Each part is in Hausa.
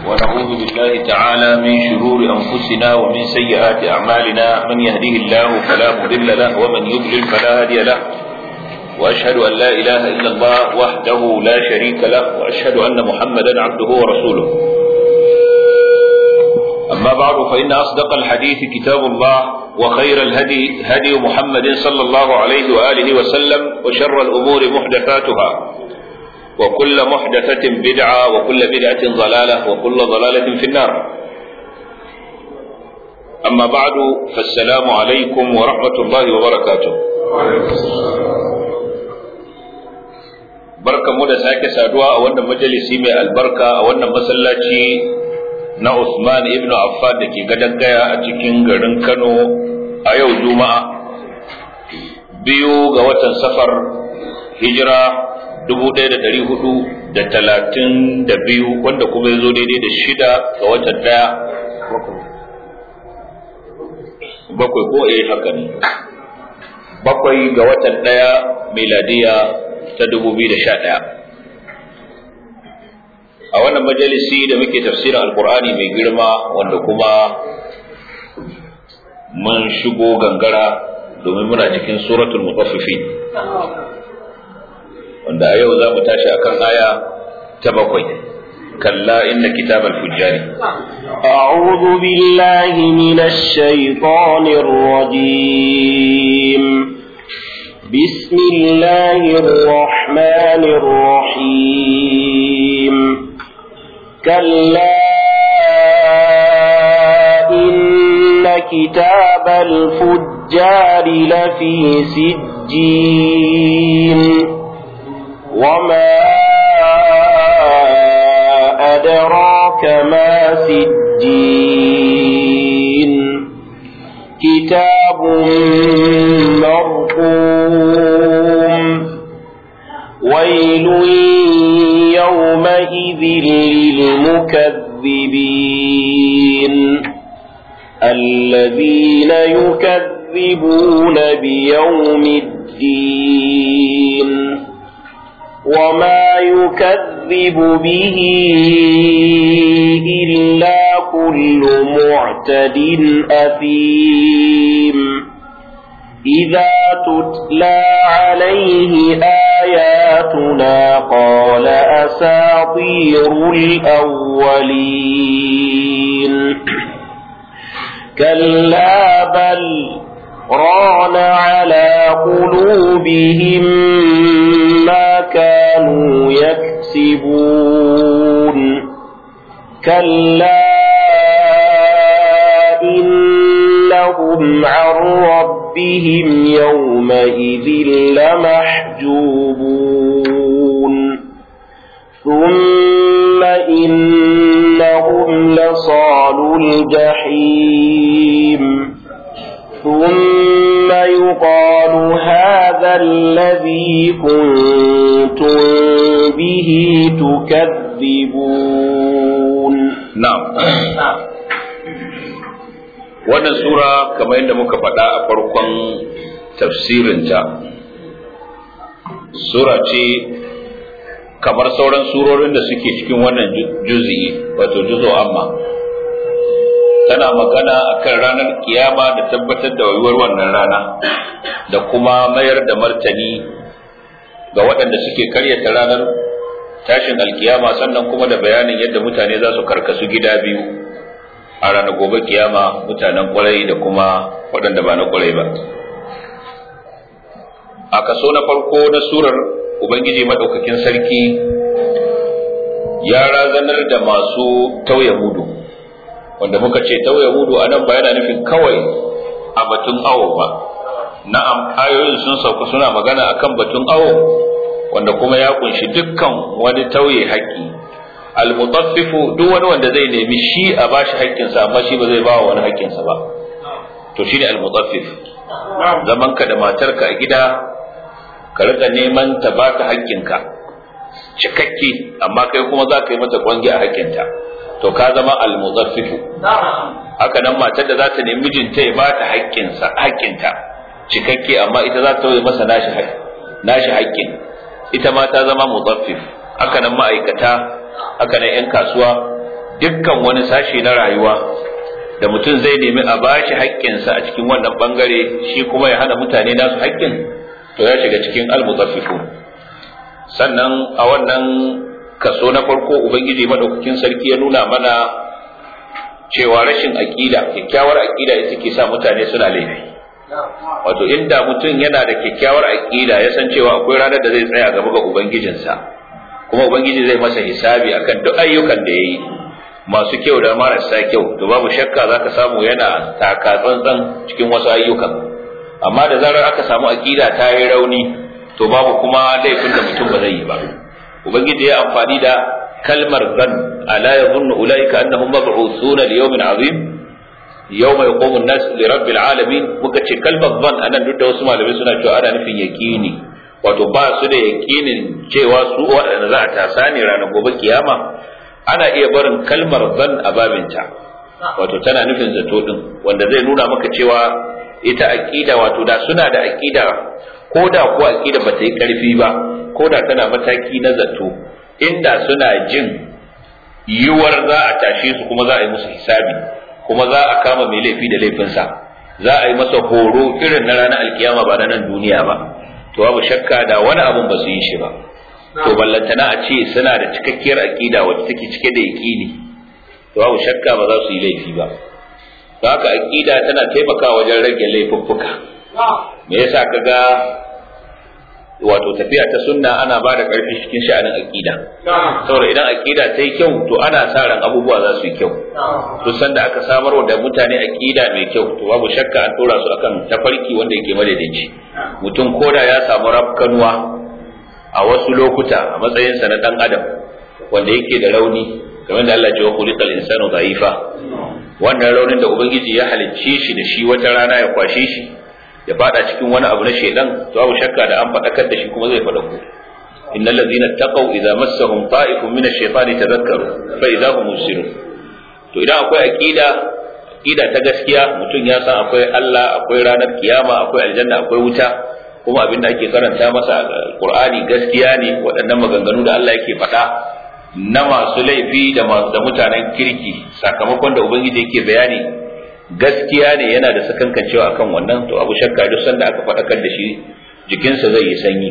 ونعوذ بالله تعالى من شرور أنفسنا ومن سيئات أعمالنا من يهده الله فلا مضل له ومن يضلل فلا هادي له وأشهد أن لا إله إلا الله وحده لا شريك له وأشهد أن محمدا عبده ورسوله أما بعد فإن أصدق الحديث كتاب الله وخير الهدي هدي محمد صلى الله عليه وآله وسلم وشر الأمور محدثاتها وكل محدثة بدعة وكل بدعة ضلالة وكل ضلالة في النار أما بعد فالسلام عليكم ورحمة الله وبركاته barkan mu da sake saduwa a wannan majalisi mai albarka a wannan masallaci na Usman ibn Affan da ke gadon gaya a cikin garin Kano a yau Juma'a biyu ga watan safar hijira dubu ɗaya da ɗari hudu da talatin da biyu wanda kuma ya zo daidai da shida ga watan ɗaya bakwai ko eh haka ne bakwai ga watan ɗaya miladiya ta dubu biyu da sha ɗaya a wannan majalisi da muke tafsirin alkur'ani mai girma wanda kuma mun shigo gangara domin muna cikin suratul mutaffifin wanda a yau za mu tashi akan aya ta bakwai kalla inna kitabal fujjari أعوذ بالله من الشيطان الرجيم بسم الله الرحمن الرحيم كلا إن كتاب الفجار لفي سجين وما أدراك ما سجين كتاب مرقوم ويل يومئذ للمكذبين الذين يكذبون بيوم الدين وما يكذب به إلا كل معتد أثيم إذا تتلى عليه آياتنا قال أساطير الأولين كلا بل ران على قلوبهم ما كانوا يكسبون كلا إنهم عن ربهم يومئذ لمحجوبون ثم إنهم لصال الجحيم ثم يقال هذا الذي كنتم به تكذبون na'am wannan sura kamar yadda muka faɗa a farkon tafsirinta sura ce kamar sauran surorin da suke cikin wannan juzi'i wato juzo amma tana magana akan ranar kiyama da tabbatar da wayuwar wannan rana da kuma mayar da martani ga waɗanda suke karyata ranar tashin alkiyama sannan kuma da bayanin yadda mutane za su karkasu gida biyu a ranar gobe kiyama mutanen kwarai da kuma waɗanda ba na kwarai ba a kaso na farko na surar ubangiji maɗaukakin sarki ya razanar da masu tauye mudu wanda muka ce tauye mudu a nan ba yana nufin kawai a batun awo ba na'am ayoyin sun sauka suna magana akan batun awo wanda kuma ya kunshi dukkan wani tauye haƙƙi almutaffifu duk wani wanda zai nemi shi a bashi haƙƙinsa amma shi ba zai ba wani haƙƙinsa ba to shine almutaffif zaman ka da matarka a gida ka rika neman ta baka haƙƙinka cikakke amma kai kuma za ka yi mata kwangi a haƙƙinta to ka zama almutaffifu haka nan matar da za ta nemi mijinta ya ba ta haƙƙinsa haƙƙinta cikakke amma ita za ta tauye masa nashi nashi haƙƙin ita ma ta zama mutaffif haka nan ma'aikata haka nan 'yan kasuwa dukkan wani sashe na rayuwa da mutum zai nemi a bashi haƙƙinsa a cikin wannan bangare shi kuma ya hana mutane nasu haƙƙin to ya shiga cikin almutaffifun sannan a wannan kaso na farko ubangiji madaukakin sarki ya nuna mana cewa rashin aƙida kyakkyawar aƙida ita ke sa mutane suna laifi wato inda mutum yana da kyakkyawar aƙida ya san cewa akwai ranar da zai tsaya gaba ga ubangijinsa kuma ubangiji zai masa hisabi akan duk ayyukan da ya yi masu kyau da marasa kyau to babu shakka zaka samu yana taka tsantsan cikin wasu ayyukan amma da zarar aka samu aƙida ta yi rauni to babu kuma laifin da mutum ba zai yi ba ubangiji ya amfani da kalmar zan ala yadhunnu ulaika annahum mab'uthuna li yawmin 'azim yawma yaqumu an-nas li rabbil alamin muka ce kalmar zan anan duk da wasu malamai suna cewa ana nufin yaqini wato ba su da yaqinin cewa su waɗanda za a tasa ne ranar gobe kiyama ana iya barin kalmar zan a babinta wato tana nufin zato din wanda zai nuna maka cewa ita aqida wato da suna da aqida ko da ko aqida ba ta yi karfi ba ko da tana mataki na zato inda suna jin yiwuwar za a tashe su kuma za a yi musu hisabi kuma za a kama mai laifi da laifinsa za a yi masa horo irin na ranar alkiyama ba na nan duniya ba to babu shakka da wani abun ba su yi shi ba to ballantana a ce suna da cikakkiyar aqida wacce take cike da yaqini to babu shakka ba za su yi laifi ba to haka aqida tana taimakawa wajen rage laifuffuka me yasa kaga wato tafiya ta sunna ana ba da ƙarfi cikin sha'anin aqida saboda idan aqida ta yi kyau to ana sa ran abubuwa za su yi kyau to sanda aka samar da mutane aqida mai kyau to babu shakka an tura su akan tafarki wanda yake madaidaici mutum koda ya samu rafkanuwa a wasu lokuta a matsayinsa na dan adam wanda yake da rauni kamar da Allah ya ce wa khuliqal insanu dha'ifa wannan raunin da ubangiji ya halicce shi da shi wata rana ya kwashe shi ya fada cikin wani abu na shedan to babu shakka da an fadakar da shi kuma zai fada ku innal ladzina taqaw idza massahum ta'ifun min ash-shaytani tadhakkaru fa idza hum musirun to idan akwai aqida aqida ta gaskiya mutum ya san akwai Allah akwai ranar kiyama akwai aljanna akwai wuta kuma abin da ake karanta masa alqur'ani gaskiya ne waɗannan maganganu da Allah yake faɗa na masu laifi da mutanen kirki sakamakon da ubangiji yake bayani gaskiya ne yana da sakankancewa akan wannan to abu shakka duk sanda aka faɗakar da shi jikinsa zai yi sanyi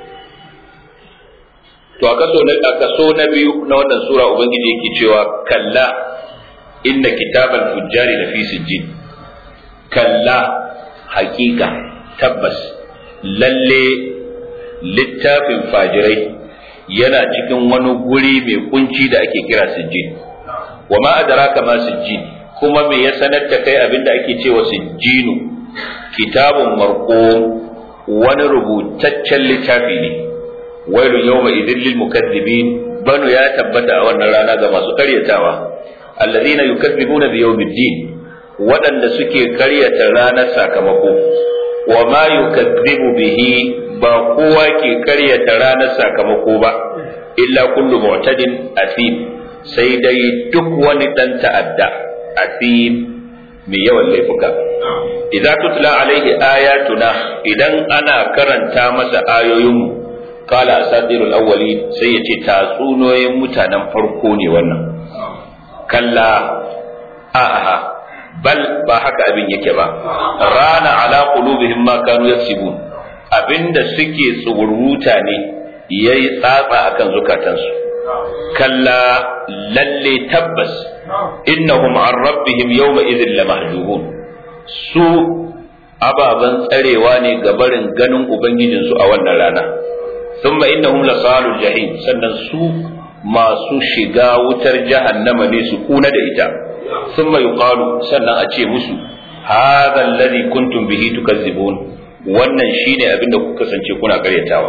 to a kaso na kaso na biyu na wannan sura ubangiji yake cewa kalla inna kitabal fujjari lafi sijjin kalla haƙiƙa tabbas lalle littafin fajirai yana cikin wani guri mai kunci da ake kira sijjin wa ma adraka ma sijjin kuma me ya sanar da kai abinda ake cewa sijjinu kitabun marqum wani rubutaccen littafi ne wailu yawma idhil lil mukaththibin banu ya tabbata a wannan rana ga masu karyatawa alladhina yukaththibuna bi yawmiddin waɗanda suke karyata ranar sakamako wa ma yukaththibu bihi ba kowa ke karyata ranar sakamako ba illa kullu mu'tadin athim sai dai duk wani dan ta'adda athim mai yawan laifuka idza tutla alaihi ayatuna idan ana karanta masa ayoyinmu kala asatirul awwalin sai ya ce tatsunoyin mutanen farko ne wannan kalla a'a bal ba haka abin yake ba rana ala qulubihim ma kanu yaksibun abinda suke tsururuta ne yayi tsatsa akan zukatansu kalla lalle tabbas innahum an rabbihim yawma idhin lamahjubun su ababan tsarewa ne ga barin ganin ubangijinsu a wannan rana thumma innahum lasalul jahim sannan su masu shiga wutar jahannama ne su kuna da ita thumma yuqalu sannan a ce musu hadha alladhi kuntum bihi tukazzibun wannan shine abin da kuka kasance kuna karyatawa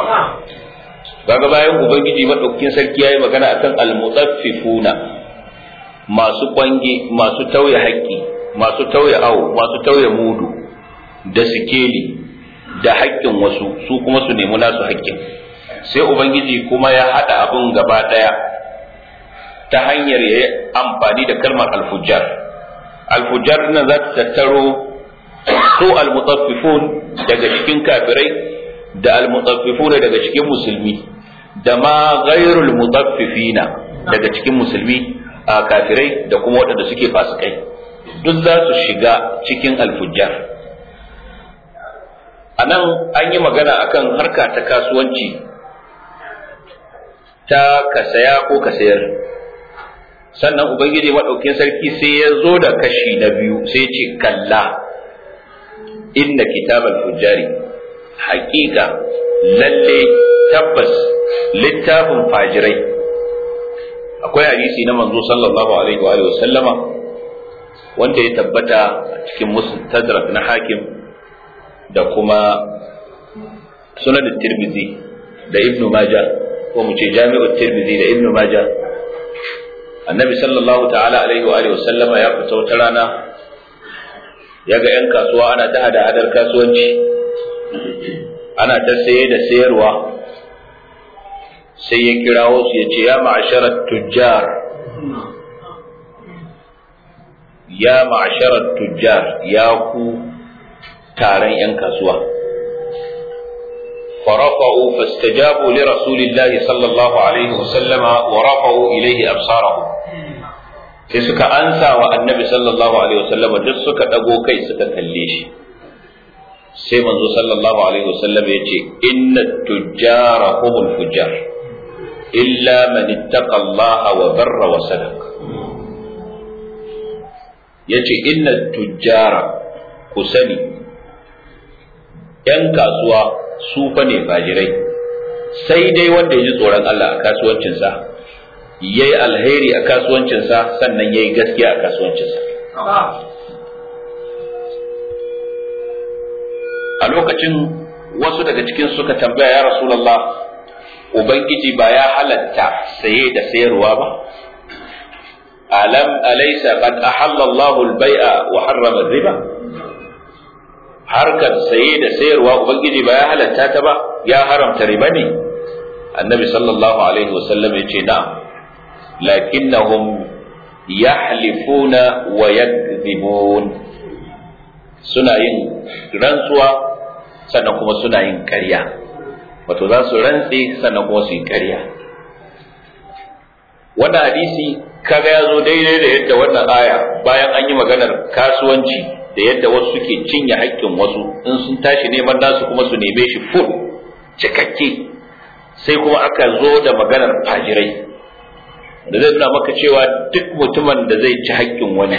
kaga bayan ubangiji madaukakin sarki yayi magana akan almutaffifuna masu kwange masu tauye haƙƙi masu tauye awo masu tauye mudu da sikeli da haƙƙin wasu su kuma su nemi nasu haƙƙin sai ubangiji kuma ya haɗa abin gaba ɗaya ta hanyar ya yi amfani da kalmar alfujjar alfujjar nan za ta tattaro su almutaffifun daga cikin kafirai da almutaffifun daga cikin musulmi da ma ghairul mutaffifina daga cikin musulmi a kafirai da kuma waɗanda suke fasikai duk za su shiga cikin alfujjar a nan an yi magana akan harka ta kasuwanci ta ka saya ko ka sayar sannan ubangiji maɗaukin sarki sai ya zo da kashi na biyu sai ce kalla inna kitabal fujjari haƙiƙa lalle tabbas littafin fajirai akwai hadisi na manzo sallallahu alaihi wa sallama wanda ya tabbata a cikin mustadrak na hakim da kuma sunan tirmidhi da ibnu majah ko mu ce jami'ut tirmidhi da ibnu majah annabi sallallahu ta'ala alaihi wa sallama ya fita wata rana ya ga 'yan kasuwa ana ta hada hadar kasuwanci ana ta saye da sayarwa sai ya kirawo su ya ce ya ma'asharar tujjar ya ma'asharar tujjar ya ku taron 'yan kasuwa فرفعوا فاستجابوا لرسول الله صلى الله عليه وسلم ورفعوا إليه أبصارهم sai suka ansa wa annabi sallallahu alaihi wasallam duk suka dago kai suka kalle shi sai manzo sallallahu alaihi wasallam ya ce inna tujjara humul fujjar illa man ittaqa Allah wa barra wa sadaq yace inna tujjara ku sani yan kasuwa su fa ne fajirai sai dai wanda ya ji tsoron Allah a kasuwancinsa ya yi alheri a kasuwancinsa sannan ya yi gaskiya a kasuwancinsa a lokacin wasu daga cikin suka tambaya ya rasulallah ubangiji ba ya halatta saye da sayarwa ba alam alaysa qad ahalla Allahu al-bai'a wa harrama riba harkar saye da sayarwa ubangiji ba ya halatta ta ba ya haramta riba ne annabi sallallahu alaihi wasallam ya ce na'am lakinnahum yahlifuna wa yakdhibun suna yin rantsuwa sannan kuma suna yin ƙarya wato za su rantse sannan kuma su yi ƙarya wannan hadisi kaga ya zo daidai da yadda wannan aya bayan an yi maganar kasuwanci da yadda wasu suke cinye haƙƙin wasu in sun tashi neman nasu kuma su neme shi full cikakke sai kuma aka zo da maganar fajirai da zai nuna maka cewa duk mutumin da zai ci haƙƙin wani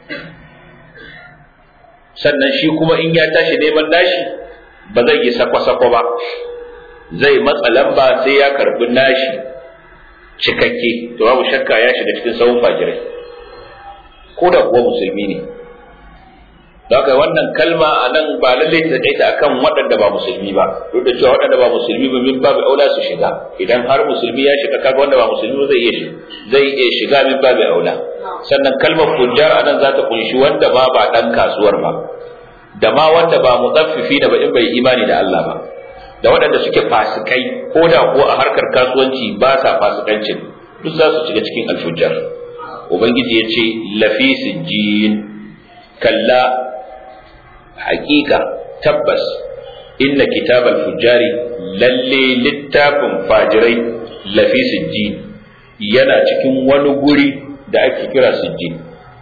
sannan shi kuma in ya tashi neman nashi ba zai yi sakwa-sakwa ba zai matsa lamba sai ya karbi nashi cikakke to babu shakka ya shiga cikin sahun fajirai ko da kuwa musulmi ne da haka wannan kalma a nan ba lallai ta tsaita akan waɗanda ba musulmi ba duk da cewa waɗanda ba musulmi ba min babu aula su shiga idan har musulmi ya shiga kaga wanda ba musulmi ba zai iya zai iya shiga min babu aula sannan kalmar fujjar a nan za ta kunshi wanda ma ba ɗan kasuwar ba da ma wanda ba mutsaffifi da ba in bai imani da Allah ba da waɗanda suke fasikai ko da ko a harkar kasuwanci ba sa fasikancin duk za su shiga cikin alfujjar ubangiji ya ce lafi sijjin kalla haƙiƙa tabbas inna kitabal fujjari lalle littafin fajirai lafi sijjin yana cikin wani guri da ake kira sijjin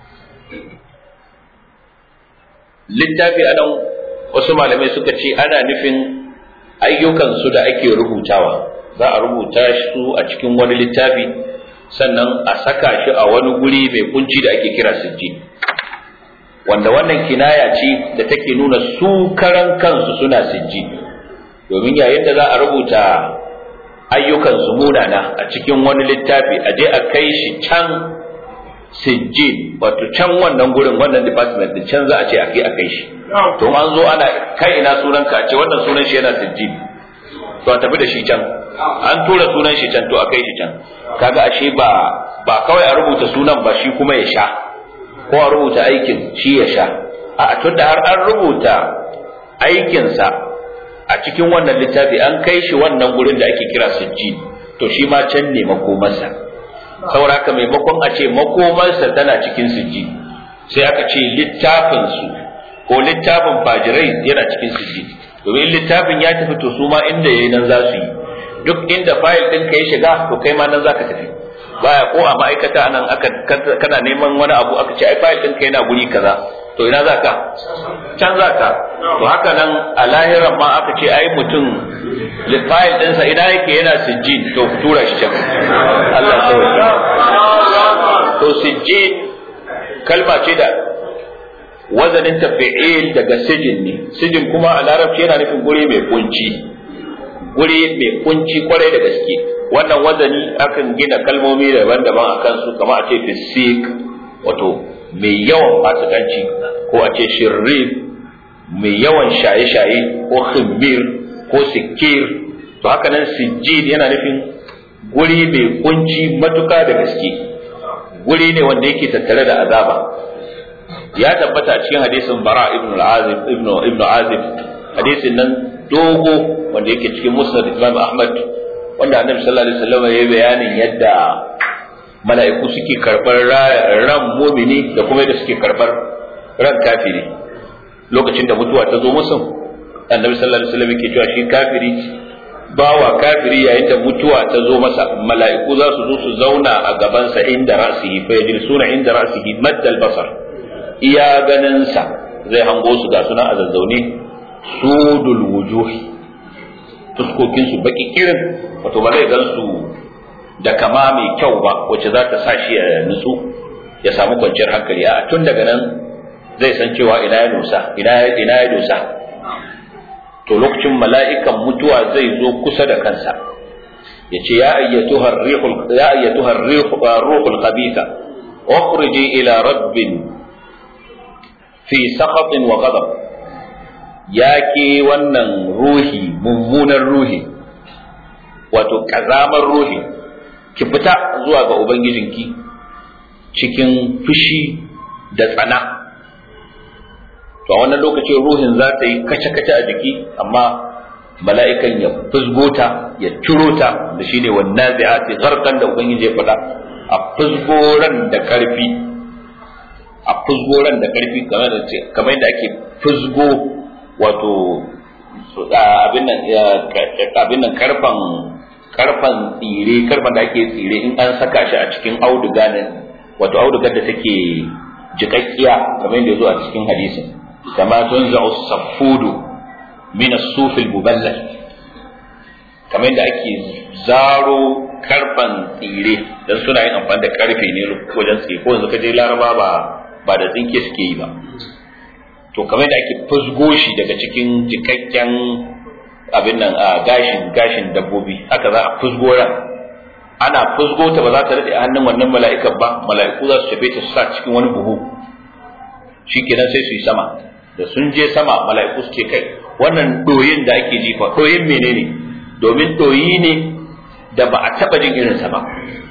littafi anan wasu malamai suka ce ana nufin ayyukansu da ake rubutawa za a rubuta su a cikin wani littafi sannan a saka shi a wani guri mai kunci da ake kira sijjin wanda wannan kinaya ce da take nuna su karan kansu suna sijji domin yayin da za a rubuta ayyukan su munana a cikin wani littafi a je a kai shi can sijji wato can wannan gurin wannan department din can za a ce a kai a kai shi to an zo ana kai ina sunan ka a ce wannan sunan shi yana sijji to a tafi da shi can an tura sunan shi can to a kai shi can kaga ashe ba ba kawai a rubuta sunan ba shi kuma ya sha ko a rubuta aikin shi ya sha a tunda har an rubuta aikinsa a cikin wannan littafi an kai shi wannan gurin da ake kira sujji to shi ma can ne makomarsa saboda haka maimakon a ce makomarsa tana cikin sujji sai aka ce littafin su ko littafin fajirai yana cikin sujji domin littafin ya tafi to su ma inda yayi nan za su yi duk inda fayil ɗin ka ya shiga to kai ma nan za ka tafi baya ko a ma'aikata nan aka kana neman wani abu aka ce ai fayil ɗinka yana guri kaza to ina za ka can za ka to haka nan a lahiran ma aka ce ai mutum fayil ɗinsa ina yake yana sijjin to tura shi can Allah to sijjin kalma ce da wazanin tafi'il daga sijin ne sijin kuma a larabci yana nufin guri mai kunci guri mai kunci kwarai da gaske wannan wazani akan gina kalmomi daban-daban a kansu kamar a ce fisik wato mai yawan fasikanci ko a ce shirrif mai yawan shaye-shaye ko khimmir ko sikir to haka nan sijjid yana nufin guri mai kunci matuka da gaske guri ne wanda yake tattare da azaba ya tabbata cikin hadisin bara ibn al-azib ibn ibn azib hadisin nan dogo wanda yake cikin musnad imam ahmad wanda annabi sallallahu alaihi wasallam ya bayanin yadda mala'iku suke karbar ran mumini da kuma yadda suke karbar ran kafiri lokacin da mutuwa ta zo musu annabi sallallahu alaihi wasallam yake cewa shi kafiri bawa kafiri yayin da mutuwa ta zo masa mala'iku za su zo su zauna a gabansa inda ra'sihi fa yajlisuna inda ra'sihi maddal basar iya ganinsa zai hango su ga suna a zazzaune sudul wujuhi fuskokin su baki kirin wato ba zai gan su da kama mai kyau ba wacce za ta sa shi ya nutsu ya samu kwanciyar hankali a tun daga nan zai san cewa ina ya dosa ina ina ya dosa to lokacin mala'ikan mutuwa zai zo kusa da kansa ya ce ya ayyatuha ar-rihul ya ayyatuha ar-ruhul khabitha ukhriji ila rabbin fi sakhatin wa ghadab ya ke wannan ruhi mummunan ruhi wato kazamar ruhi ki fita zuwa ga ubangijinki cikin fushi da tsana to a wannan lokacin ruhin za ta yi kace-kace a jiki amma mala'ikan ya fusgota ya ciro ta da shine wannan zai'ati zarkan da ubangiji ya faɗa a fusgoran da karfi a fusgoran da karfi kamar da ce kamar da ake fusgo wato abin nan abin nan karfan karfan tsire karfan da ake tsire in an saka shi a cikin auduga ne wato audugar da take jikakkiya kamar yadda zo a cikin hadisin kama tunza'u safudu min as-suf al-muballal kamar yadda ake zaro karfan tsire dan suna yin amfani da karfe ne wajen tsire ko yanzu ka je laraba ba ba da tsinke suke yi ba to kamar da ake fusgo shi daga cikin jikakken abin nan a gashin gashin dabbobi haka za a fusgo ran ana fusgo ta ba za ta rade a hannun wannan mala'ikan ba mala'iku za su shafe ta su sa cikin wani buhu shikenan sai su yi sama da sun je sama mala'iku su ce kai wannan doyin da ake jifa doyin menene domin doyi ne da ba a taba jin irinsa ba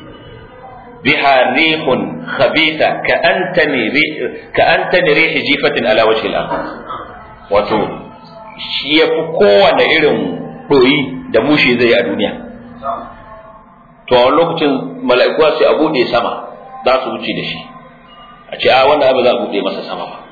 بها ريح خبيثة كأنتني ريح كأنتني ريح جيفة على وجه الأرض wato shi ya fi kowane irin ɗoyi da mushi zai a duniya to a lokacin mala'iku sai a buɗe sama za su wuce da shi a ce a wannan ba za a buɗe masa sama ba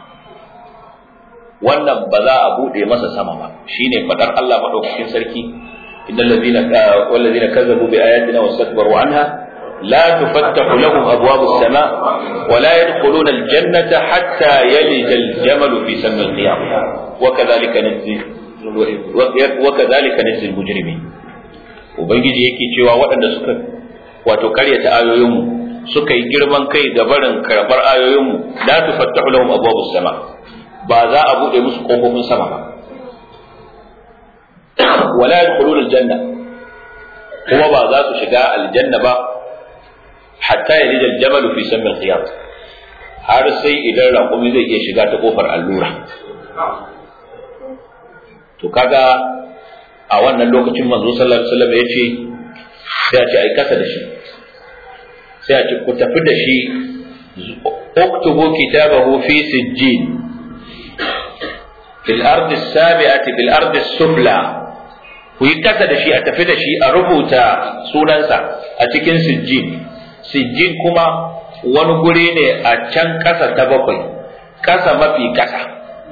wannan ba za a buɗe masa sama ba shine fadar Allah madaukakin sarki innal ladina wal ladina kazzabu bi ayatina wastakbaru anha لا تفتح لهم أبواب السماء ولا يدخلون الجنة حتى يلج الجمل في سم القيامة وكذلك نجزي وكذلك نجزي المجرمين ubangiji yake cewa waɗanda suka wato karyata ayoyinmu suka yi girman kai ga barin karɓar ayoyinmu la tufattahu lahum abwabus sama ba za a buɗe musu ƙofofin sama ba wala yadkhuluna aljanna kuma ba za su shiga aljanna ba hatta ya lija jamal fi samil khiyat har sai idan raƙumi zai iya shiga ta kofar allura to kaga a wannan lokacin manzo sallallahu alaihi wasallam ya ce sai a ce ai kasa da shi sai a ce ku tafi da shi uktubu kitabahu fi sijjin fil ardi sabi'ati fil ardi sufla ku yi kasa da shi a tafi da shi a rubuta sunansa a cikin sijjin sijjin kuma wani guri ne a can ƙasa ta bakwai ƙasa mafi ƙasa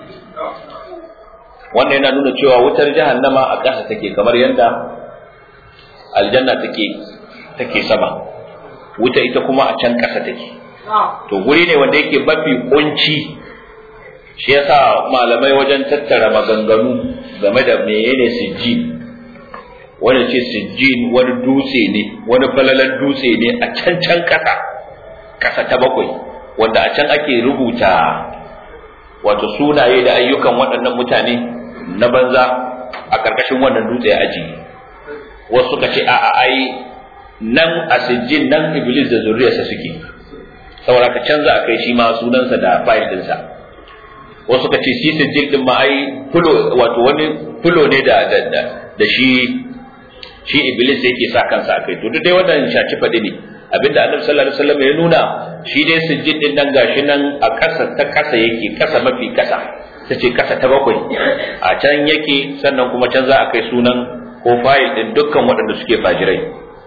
wannan yana nuna cewa wutar jahannama a ƙasa take kamar yadda aljanna take take sama wuta ita kuma a can ƙasa take to guri ne wanda yake mafi kunci shi yasa malamai wajen tattara maganganu game da menene sijjin wani ce sijjin wani dutse ne wani falalan dutse ne a can can ƙasa ƙasa ta bakwai wanda a can ake rubuta wato sunaye da ayyukan waɗannan mutane na banza a ƙarƙashin wannan dutse ya ajiye wasu suka ce a'a ai nan a sijjin nan iblis da zuriyarsa suke saboda ka canza a kai shi ma sunansa da fayil ɗinsa wasu suka ce shi sijjin ɗin ma ai fulo wato wani fulo ne da da da shi shi iblis yake sa kansa a kai to duk dai wannan shaci faɗi ne abinda annabi sallallahu alaihi wasallam ya nuna shi dai sujjid din nan gashi nan a ƙasa ta ƙasa yake ƙasa mafi ƙasa ta ce ƙasa ta bakwai a can yake sannan kuma can za a kai sunan ko fayil din dukkan waɗanda suke fajirai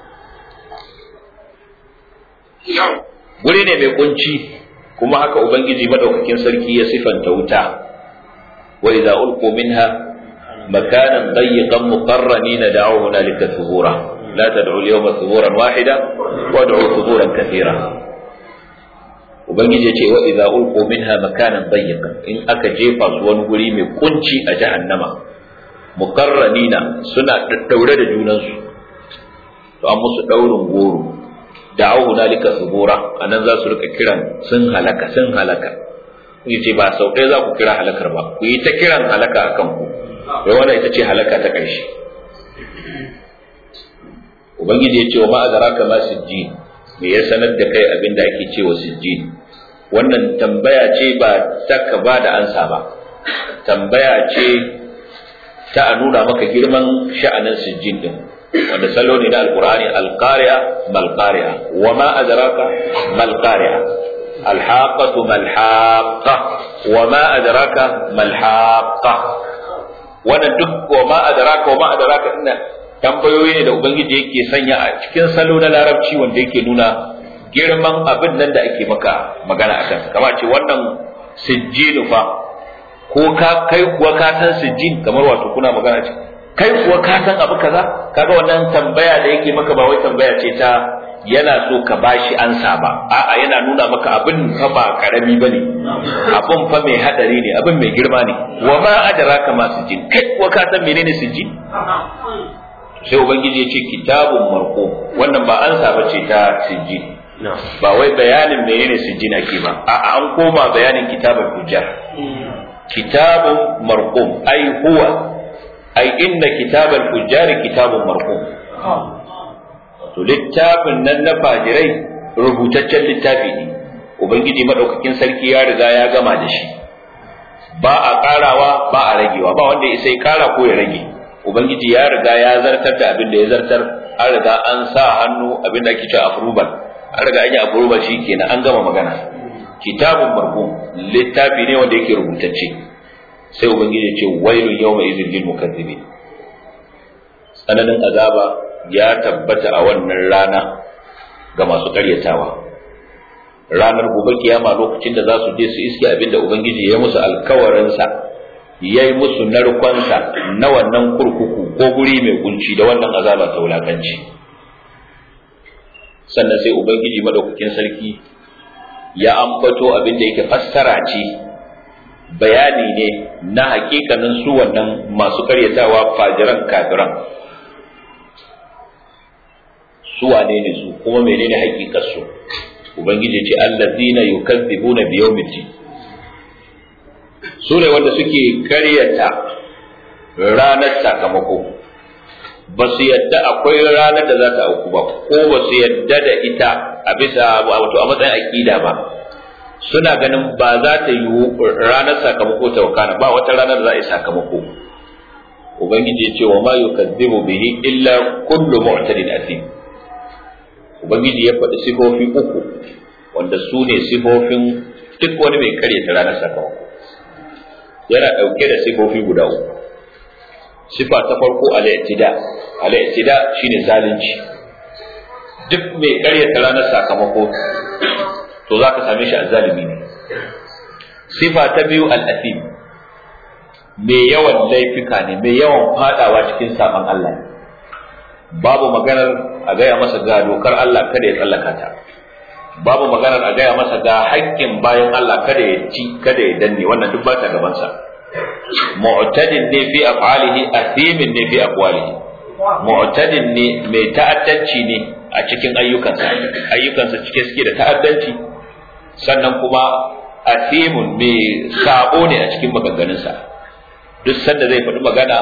guri ne mai kunci kuma haka ubangiji madaukakin sarki ya sifanta wuta wa idza ulqu minha makanan dayyiqan muqarranina da'u hunalika thubura لا تدعوا اليوم ثبورا واحدا وادعوا ثبورا كثيرا ubangiji ya ce wa idza ulqu minha makanan dayyiqan in aka jefa su wani guri mai kunci a jahannama muqarranina suna daddaure da junansu to an musu daurin goro da'u hunalika thubura anan za su rika kiran sun halaka sun halaka ku ce ba sau ɗaya za ku kira halakar ba ku yi ta kiran halaka akan ku wai wannan ita ce halaka ta ƙarshe ubangiji ya ce wa ma'adaraka ma sijjin me ya sanar da kai abin da ake cewa sijjin wannan tambaya ce ba ta ka ba da ansa ba tambaya ce ta a nuna maka girman sha'anin sijjin din wanda salo ne na alqur'ani alqari'a malqari'a wa ma adraka malqari'a alhaqatu malhaqa wa ma adraka malhaqa wannan duk wa ma adraka wa ma adraka ina tambayoyi ne da ubangiji yake sanya a cikin salo na larabci wanda yake nuna girman abin nan da ake maka magana a kansa kama ce wannan sijjinu fa ko ka kai kuwa ka san sijjin kamar wato kuna magana ce kai kuwa ka san abu kaza kaga wannan tambaya da yake maka ba wai tambaya ce ta yana so ka bashi ansa ba a'a yana nuna maka abin fa ba karami bane abin fa mai hadari ne abin mai girma ne wa ma adraka ma sijjin kai kuwa ka san menene sijjin sai ubangiji ya ce kitabun marko wannan ba an saba ce ta sijjin ba wai bayanin menene sijjin ake ba a an koma bayanin kitabun hujjar kitabun marqum ai huwa ai inna kitabal hujjari kitabun marqum to littafin nan na fajirai rubutaccen littafi ne ubangiji madaukakin sarki ya riga ya gama da shi ba a karawa ba a ragewa ba wanda ya sai kara ko ya rage ubangiji ya riga ya zartar da abin da ya zartar an riga an sa hannu abin da ake cewa approval an riga an yi approval shi kenan an gama magana kitabun marhum littafi ne wanda yake rubutacce sai ubangiji ya ce wailun yawma idhil lil mukazzibin tsananin azaba ya tabbata a wannan rana ga masu karyatawa ranar gobe kiyama lokacin da za su je su iske abin da ubangiji ya musu alkawarinsa ya yi musu narkonsa na wannan kurkuku ko guri mai kunci da wannan azaba ta wulakanci sannan sai ubangiji madaukakin sarki ya ambato abin da yake fassara ce bayani ne na hakikanin su wannan masu karyatawa fajiran kafiran su wane ne su kuma menene hakikar su ubangiji ce allazina yukazzibuna biyawmiddin su ne wanda suke karyata ranar sakamako ba su yadda akwai ranar da za ta auku ba ko ba su yadda da ita a bisa wato a matsayin aƙida ba suna ganin ba za ta yi ranar sakamako ta wakana ba wata ranar da za a yi sakamako ubangiji ya ce wa ma yukazzibu bihi illa kullu mu'tadin asim ubangiji ya faɗi sifofi uku wanda su ne sifofin duk wani mai karyata ranar sakamako yana ɗauke da sifofi guda uku sifa ta farko al-i'tida al-i'tida shine zalunci duk mai karyata ranar sakamako to zaka same shi azzalimi ne sifa ta biyu al-athim mai yawan laifika ne mai yawan fadawa cikin saban Allah babu maganar a gaya masa ga dokar Allah kada ya tsallaka ta babu maganar a gaya masa ga haƙƙin bayan Allah kada ya ci kada ya danne wannan duk ba ta gabansa mu'tadin ne fi af'alihi athimin ne fi aqwalihi mu'tadin ne mai ta'addanci ne a cikin ayyukansa ayyukansa cike suke da ta'addanci sannan kuma athimun mai sabo ne a cikin maganganunsa duk sanda zai faɗi magana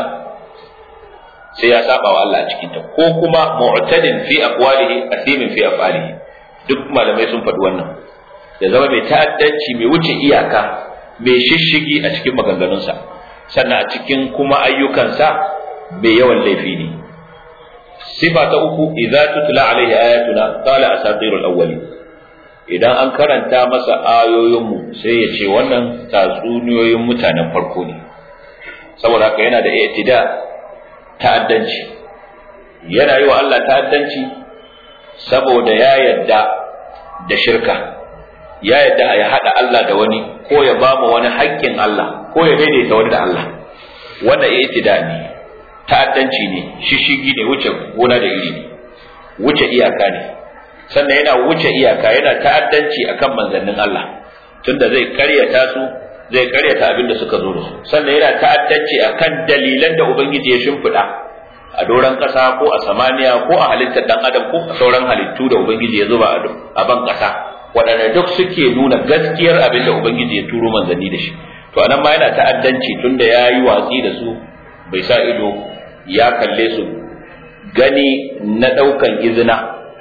sai ya saba wa Allah a cikin ta ko kuma mu'tadin fi aqwalihi athimin fi af'alihi duk malamai sun faɗi wannan ya zama mai ta'addanci mai wuce iyaka mai shishigi a cikin maganganunsa sannan a cikin kuma ayyukansa mai yawan laifi ne sifa ta uku idza tutla alaihi ayatuna qala asatirul awwali idan an karanta masa ayoyinmu sai ya ce wannan tatsuniyoyin mutanen farko ne saboda haka yana da i'tida ta'addanci yana yi wa Allah ta'addanci saboda ya yadda da shirka ya yadda ya haɗa Allah da wani ko ya ba mu wani haƙƙin Allah ko ya daidaita wani da Allah wannan i'tida ne ta'addanci ne shishigi ne wuce gona da iri ne wuce iyaka ne sannan yana wuce iyaka yana ta'addanci akan manzannin Allah tunda zai karyata su zai karyata abin da suka zo da su sannan yana ta'addanci akan dalilan da ubangiji ya shimfiɗa a doron ƙasa ko a samaniya ko a halittar dan adam ko a sauran halittu da ubangiji ya zuba a ban ƙasa waɗanda duk suke nuna gaskiyar abin da ubangiji ya turo manzanni da shi to anan ma yana ta'addanci tunda ya yi watsi da su bai sa ido ya kalle su gani na ɗaukan izina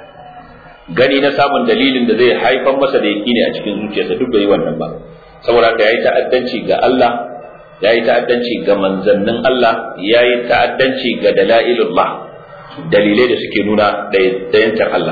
gani na samun dalilin da zai haifar masa da yaƙini a cikin zuciyarsa duk bai yi wannan ba saboda haka yayi ta'addanci ga Allah yayi ta'addanci ga manzannin Allah yayi ta'addanci ga dalailullah dalilai da suke nuna dayantar Allah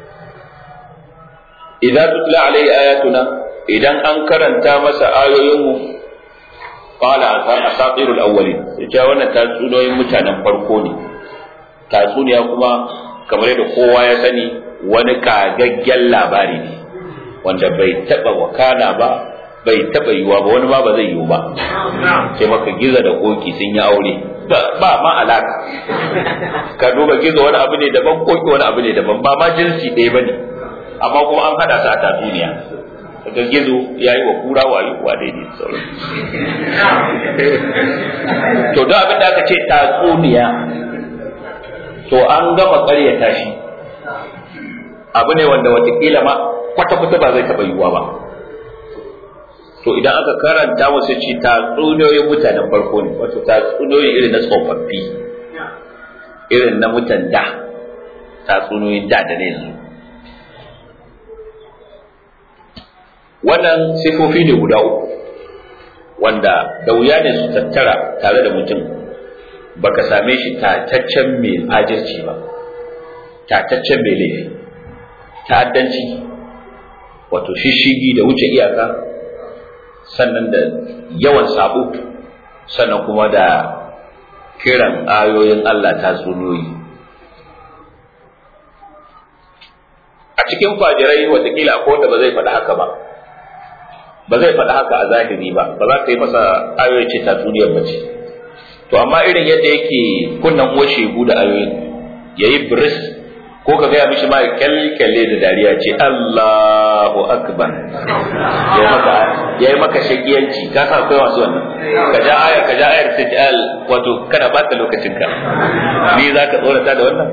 idza tutla alai ayatuna idan an karanta masa ayoyinmu qala asatirul awwalin yace wannan tatsuniyoyin mutanen farko ne tatsuniya kuma kamar yadda kowa ya sani wani kagaggen labari ne wanda bai taba wakana ba bai taba yiwa ba wani ma ba zai yiwu ba sai maka giza da koki sun yi aure ba ma alaka ka duba gizo wani abu ne daban koki wani abu ne daban ba ma jinsi ɗaya bane amma kuma an hada su a tatsuniya daga gizo ya yi wa kura wayo wa daidai sauran to don abin da aka ce tatsuniya to an gama ƙaryata shi abu ne wanda watakila ma kwata-kwata ba zai taɓa yiwuwa ba to idan aka karanta wasu ce tatsuniyoyin mutanen farko ne wato tatsuniyoyin irin na tsofaffi irin na mutan da tatsuniyoyin da da ne yanzu wannan sifofi ne guda uku wanda da wuya ne su tattara tare da mutum baka same shi tataccen mai fajirci ba tataccen mai laifi ta'addanci wato shishigi da wuce iyaka sannan da yawan sabo sannan kuma da kiran ayoyin Allah ta sunoyi a cikin fajirai watakila akwai wanda ba zai faɗi haka ba ba zai faɗi haka a zahiri ba ba za ka yi masa ayoyi ce tatsuniyar ba ce to amma irin yadda yake kunnan uwar shegu da ayoyin yayi bris ko ka gaya mishi ma kyalkyale da dariya ce Allahu akbar ya maka ya yi maka shakiyanci ka sa akwai wasu wannan ka ja ayar ka ja ayar sai al wato kana bata lokacin ka ni za ka tsorata da wannan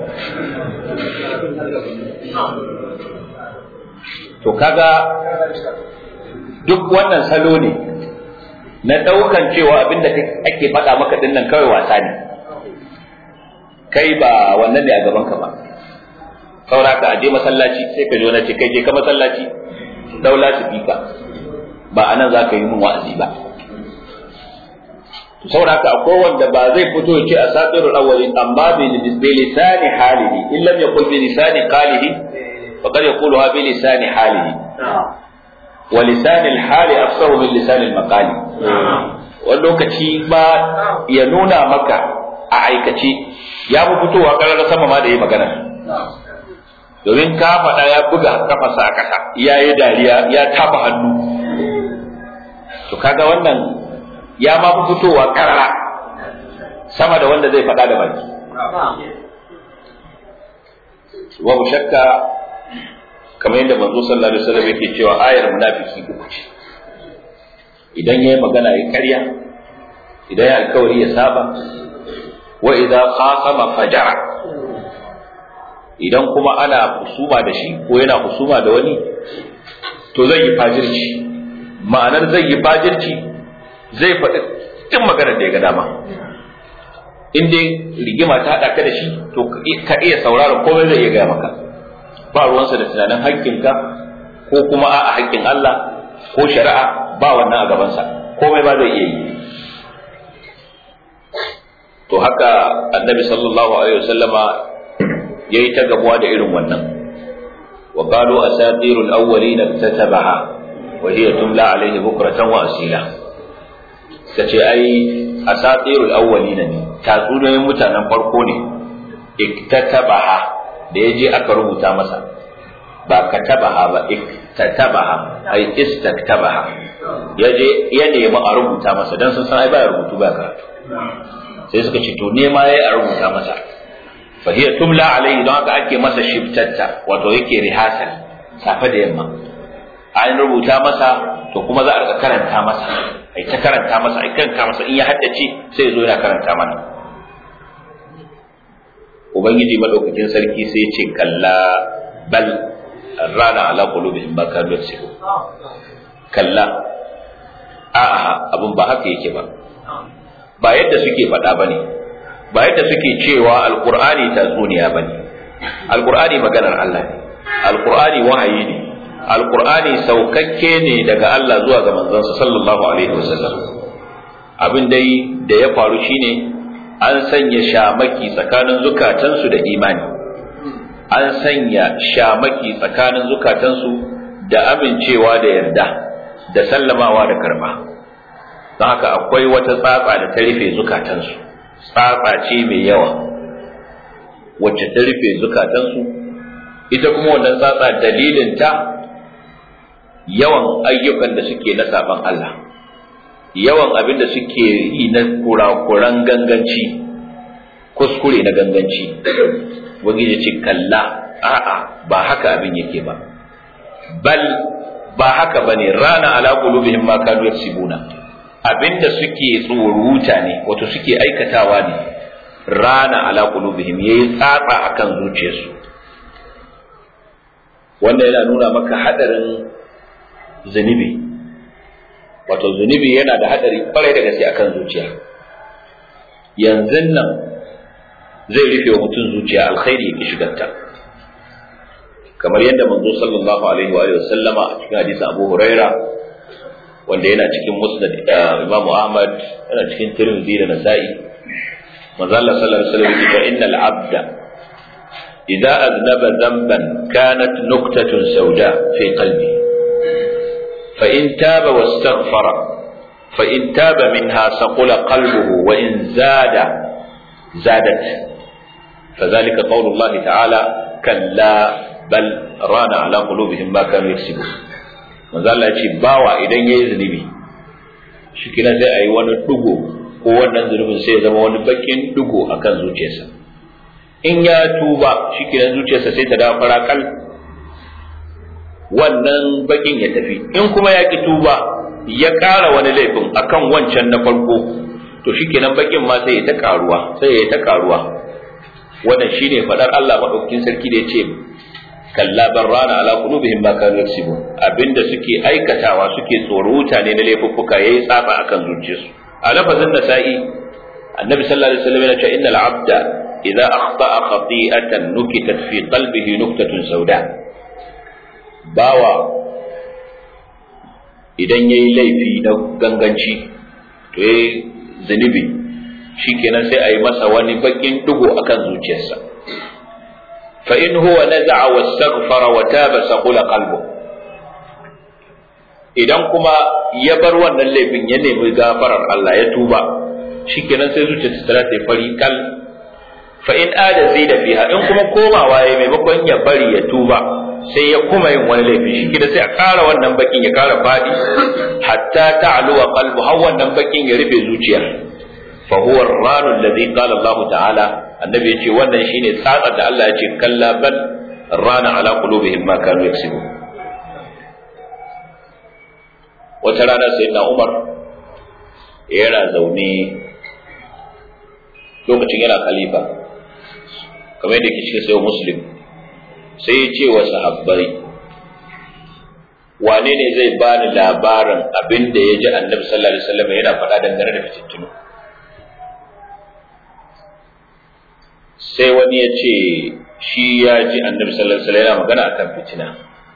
to kaga duk wannan salo ne na daukan cewa abinda ake faɗa maka dinnan kawai wasa ne kai ba wannan ne a gaban ka ba saura ka aje masallaci sai ka je wani ce kai je ka masallaci daula su fika ba anan za ka yi min wa'azi ba to saura ka akwai wanda ba zai fito ya ce asatirul awwalin amma bi lisani halihi in lam yaqul bi lisani qalihi faqad yaquluha bi lisani halihi wa lisani al-hali afsahu min lisani al-maqali wani lokaci ba ya nuna maka a aikace ya fi fitowa karar sama ma da yi magana domin ka faɗa ya buga kafasa a ƙasa ya yi dariya ya tafa hannu to kaga wannan ya ma fi fitowa karara sama da wanda zai faɗa da baki babu shakka kamar yadda manzo sallallahu alaihi wasallam yake cewa ayar munafiki uku ce idan yayi magana ya karya idan ya alkawari ya saba wa idza khasama fajara idan kuma ana husuma da shi ko yana husuma da wani to zai yi fajirci ma'anar zai yi fajirci zai faɗi duk maganar da ya ga dama in dai rigima ta haɗa ka da shi to ka iya sauraron komai zai iya gaya maka ba ruwansa da tunanin haƙƙinka ko kuma a haƙƙin Allah ko shari'a ba wannan a gabansa komai ba zai iya yi to haka annabi sallallahu alaihi wasallama yayi ta gabuwa da irin wannan wa qalu asatirul awwalin tatabaha wa hiya tumla alaihi bukratan wa asila kace ai asatirul awwalin ne tatsuniyoyin mutanen farko ne iktatabaha da yaje aka rubuta masa ba katabaha ba iktatabaha ai istaktabaha yaje ya nemi a rubuta masa dan sun san ai ba rubutu ba karatu sai suka ce to nema yayi a rubuta masa fa hiya tumla alaihi don haka ake masa shiftatta wato yake rihasal safe da yamma an rubuta masa to kuma za a rika karanta masa ai ta karanta masa ai karanta masa in ya haddace sai zo yana karanta mana ubangiji madaukakin sarki sai ya ce kalla bal rana ala qulubihim ma kanu yaksubun kalla a'a abun ba haka yake ba ba yadda suke faɗa ba ne ba yadda suke cewa alkur'ani tatsuniya ba ne alkur'ani maganar Allah ne alkur'ani wahayi ne alkur'ani saukakke ne daga Allah zuwa ga manzansa sallallahu alaihi wasallam abin dai da ya faru shine an sanya shamaki tsakanin zukatansu da imani an sanya shamaki tsakanin zukatansu da amincewa da yarda da sallamawa da karba don haka akwai wata tsatsa da ta rufe zukatansu tsatsa ce mai yawa wacce ta rufe zukatansu ita kuma wannan tsatsa dalilinta yawan ayyukan da suke na saban Allah yawan abin da suke yi na kurakuran ganganci kuskure na ganganci wani ce kalla a'a ba haka abin yake ba bal ba haka bane rana ala qulubihim ma kanu yaksibuna abinda suke tsoruta ne wato suke aikatawa ne rana ala qulubihim yayi tsatsa akan zuciyarsu wanda yana nuna maka hadarin zunubi wato zunubi yana da hadari kwarai da gaske akan zuciya yanzu nan zai rufe wa mutum zuciya alkhairi ya shigarta kamar yadda manzo sallallahu alaihi wa sallama a cikin hadisin Abu Huraira wanda yana cikin musnad Imam Ahmad yana cikin Tirmidhi da Nasa'i manzo Allah sallallahu alaihi wasallam ya ce innal abda idza aznaba dhanban kanat nuqtatun sawda fi qalbi fa in taba wastaghfara fa in taba minha saqula qalbuhu wa in zada zadat فذلك قول الله تعالى كلا بل ران على قلوبهم ما كانوا يكسبون manzo Allah ya ce bawa idan yayi zunubi shi kina sai ayi wani dugo ko wannan zunubin sai ya zama wani bakin dugo akan zuciyarsa in ya tuba shi kina zuciyarsa sai ta dawo farakal wannan bakin ya tafi in kuma ya ki tuba ya ƙara wani laifin akan wancan na farko to shi kenan bakin ma sai ya ta karuwa sai ya ta karuwa wannan shine fadar Allah madaukakin sarki da yace kalla barrana ala qulubihim ma kanu yaksibun abinda suke aikatawa suke tsoruta ne na laifuffuka yayi tsafa akan zuciyarsu a lafazin nasa'i annabi sallallahu alaihi wasallam yana cewa innal abda idza akhta'a khati'atan nukitat fi qalbihi nuktatun sauda bawa idan yayi laifi na ganganci to yayi zunubi shikenan sai a yi masa wani bakin dugo akan zuciyarsa fa in huwa naza'a wastaghfara wa taba saqula qalbu idan kuma ya bar wannan laifin ya nemi gafarar Allah ya tuba shikenan sai zuciyarsa ta ta fari kal fa in ada zida fiha in kuma komawa ya maimakon ya bari ya tuba sai ya kuma yin wani laifi shi sai a ƙara wannan bakin ya ƙara faɗi hatta ta'luwa qalbu har wannan bakin ya rufe zuciyar فهو الران الذي قال الله تعالى النبي يجي wannan shine tsatsa da Allah ya ce kalla bal rana ala qulubihim ma kanu yaksibun wata rana sai na Umar yana zaune lokacin yana khalifa kamar yadda ke cikin sayo muslim sai ya ce wa sahabbai wane ne zai bani labarin abin da ya ji annabi sallallahu alaihi wasallam yana faɗa dangane da fitintunu sai wani ya ce shi ya ji annabi sallallahu alaihi wasallam yana magana akan fitina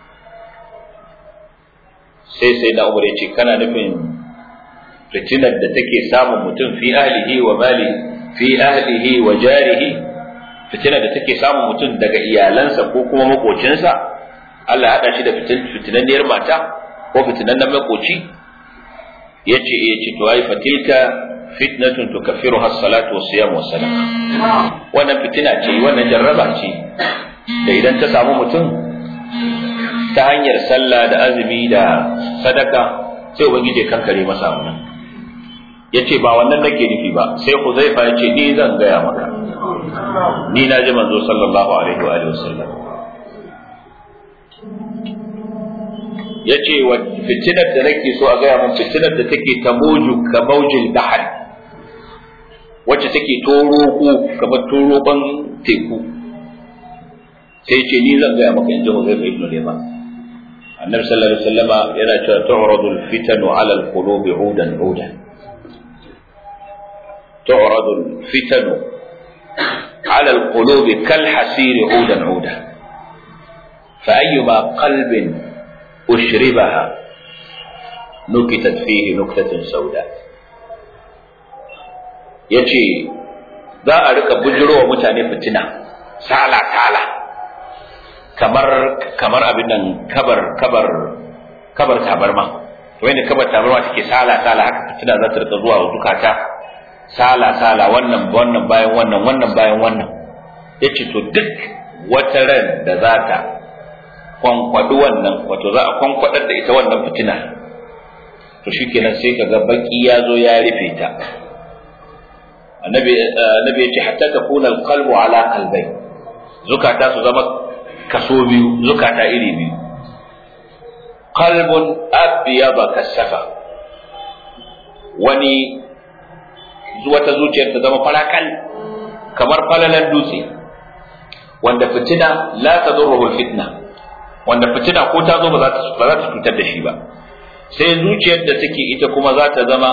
sai sai na umar ya ce kana nufin fitinar da take samun mutum fi ahlihi wa mali fi ahlihi wa jarihi fitinar da take samun mutum daga iyalansa ko kuma makocinsa Allah haɗa shi da fitinanniyar mata ko fitinannen makoci ya ce ya ce to ai fatilka fitnatun tukaffiru has salatu was siyam was sadaqa wannan fitina ce wannan jarraba ce da idan ta samu mutum ta hanyar sallah da azumi da sadaka sai ubangiji kankare masa wannan ya ce ba wannan nake nufi ba sai huzaifa ya ce ni zan gaya maka ni na ji manzo sallallahu alaihi wa alihi wasallam ya ce wa fitinar da nake so a gaya mun fitinar da take tamoju ka maujil bahar wacce take toroko kamar toroban teku sai ce ni zan gaya maka in ji huzaifa ibn liman annabi sallallahu alaihi wasallama yana cewa tu'radu al-fitanu 'ala al-qulubi 'udan 'udan تعرض الفتن على القلوب كالحسير عودا عودا فأيما قلب أشربها نكتت فيه نكتة سوداء yace za a rika bujiro wa mutane fitina sala sala kamar kamar abin nan kabar kabar kabar tabarma wanda kabar tabarma take sala sala haka fitina za ta rika zuwa wa zukata sala sala wannan wannan bayan wannan wannan bayan wannan yace to duk wata ran da za ta kwankwadi wannan wato za a kwankwadar da ita wannan fitina to shikenan sai kaga baki ya zo ya rufe ta annabi annabi yace hatta takuna alqalbu ala qalbay zukata su zama kaso biyu zukata iri biyu qalbun abyaba kasafa wani wata zuciyar ta zama farakal kamar falalan dutse wanda fitina la tadurruhu fitna wanda fitina ko ta zo ba za ta ba za ta cutar da shi ba sai zuciyar da take ita kuma za ta zama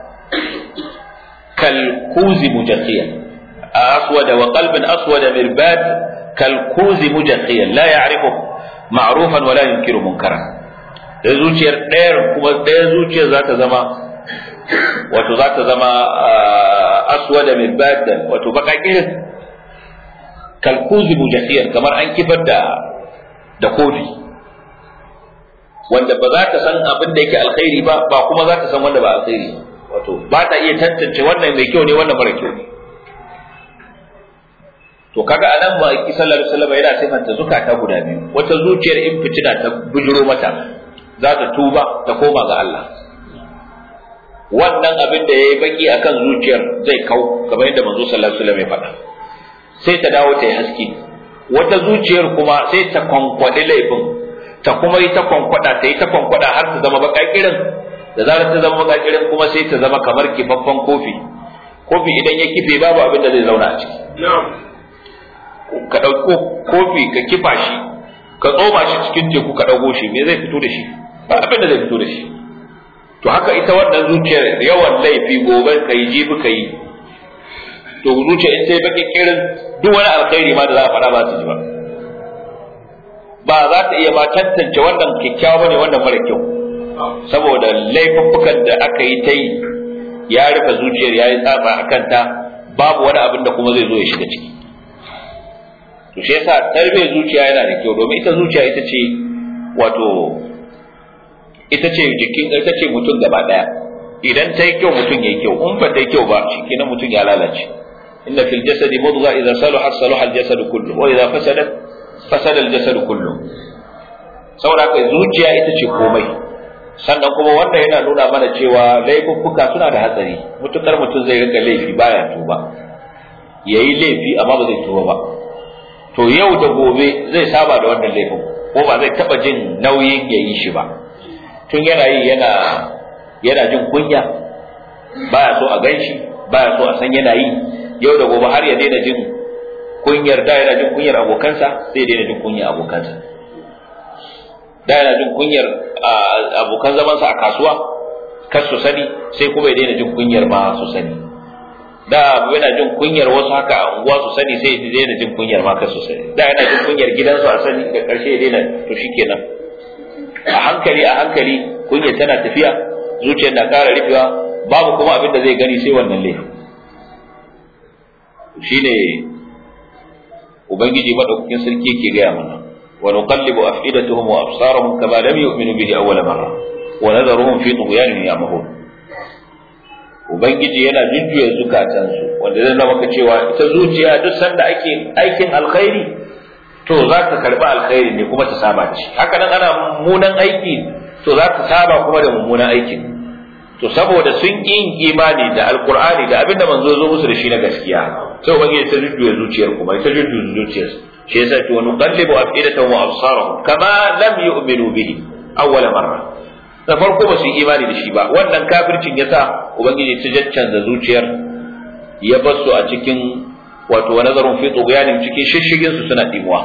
kal kuzi mujaqiya aswada wa qalbin aswada mirbad kal kuzi mujaqiya la ya'rifu ma'rufan wa la yunkiru munkara da zuciyar ɗayar kuma ɗaya zuciyar za ta zama wato za ta zama aswada min baddan wato baka kirin kalkuzi mujahiyar kamar an kifar da da kofi wanda ba za ta san abin da yake alkhairi ba ba kuma za ta san wanda ba alkhairi wato ba ta iya tantance wannan mai kyau ne wannan mara kyau ne to kaga anan ba ki sallallahu alaihi wasallam yana sifanta zukata guda biyu wata zuciyar in fitina ta bujiro mata za ta tuba ta koma ga Allah wannan abin da ya yi baki akan zuciyar zai kau kamar yadda manzo sallallahu alaihi wasallam ya faɗa sai ta dawo ta yi haske wata zuciyar kuma sai ta kwankwaɗi laifin ta kuma yi ta kwankwada ta yi ta kwankwada har ta zama baka kirin da zarar ta zama baka kirin kuma sai ta zama kamar kifaffen kofi kofi idan ya kife babu abin da zai zauna a ciki ka ɗauko kofi ka kifa shi ka tsoma shi cikin teku ka ɗago shi me zai fito da shi ba abin da zai fito da shi to haka ita wannan zuciyar yawan laifi gobe ka yi jibi ka yi to zuciya in sai baki kirin duk wani alkhairi ma da za a faɗa ba su ji ba ba za ta iya ma tantance wannan kyakkyawa bane wannan mara kyau saboda laifuffukan da aka yi ta yi ya rufe zuciyar ya yi tsaba a kanta babu wani abin da kuma zai zo ya shiga ciki to shi yasa tarbiyyar zuciya yana da kyau domin ita zuciya ita ce wato ita ce jikin ita ce mutum gaba daya idan ta yi kyau mutum ya yi kyau in ba ta yi kyau ba shikenan mutum ya lalace inna fil jasadi mudgha idza salaha salaha al jasad kullu wa idza fasadat fasada al jasad kullu saboda haka zuciya ita ce komai sannan kuma wanda yana nuna mana cewa laifuffuka suna da hatsari mutukar mutum zai rika laifi baya tuba yayi laifi amma ba zai tuba ba to yau da gobe zai saba da wannan laifin ko ba zai taba jin nauyin ya yi shi ba tun yana yi yana yana jin kunya baya so a ganshi baya so a san yana yi yau da gobe har ya daina jin kunyar da yana jin kunyar abokansa sai ya daina jin kunyar abokansa da yana jin kunyar abokan zamansa a kasuwa kar su sani sai kuma ya daina jin kunyar ma su sani da yana jin kunyar wasu haka a unguwa su sani sai ya daina jin kunyar ma kar su sani da yana jin kunyar gidansu a sani da karshe ya daina to shikenan a hankali a hankali kunyar tana tafiya zuciyar na ƙara rufewa babu kuma abin da zai gani sai wannan laifin shine ubangiji madaukakin sarki yake gaya mana wa nuqallibu afidatuhum wa absarahum kama lam yu'minu bihi awwala marra wa nadharuhum fi tughyanihim ya'mahun ubangiji yana jujjuya zukatansu wanda zai zama ka cewa ita zuciya duk sanda ake aikin alkhairi to za ta karbi alkhairi ne kuma ta saba da shi haka nan ana mummunan aiki to za ta saba kuma da mummunan aikin to saboda sun yi imani da alkur'ani da abin da manzo zo musu da shi na gaskiya sai ubangiji ta jujjuya zuciyar kuma ta jujjuya zuciyar shi yasa to nuqallibu afidatahum wa absarahum kama lam yu'minu bihi awwala marra da farko ba su yi imani da shi ba wannan kafircin yasa ubangiji ta jaccanza zuciyar ya bar su a cikin wato wa nazarun fi tughyanin cikin shishigin su suna dimuwa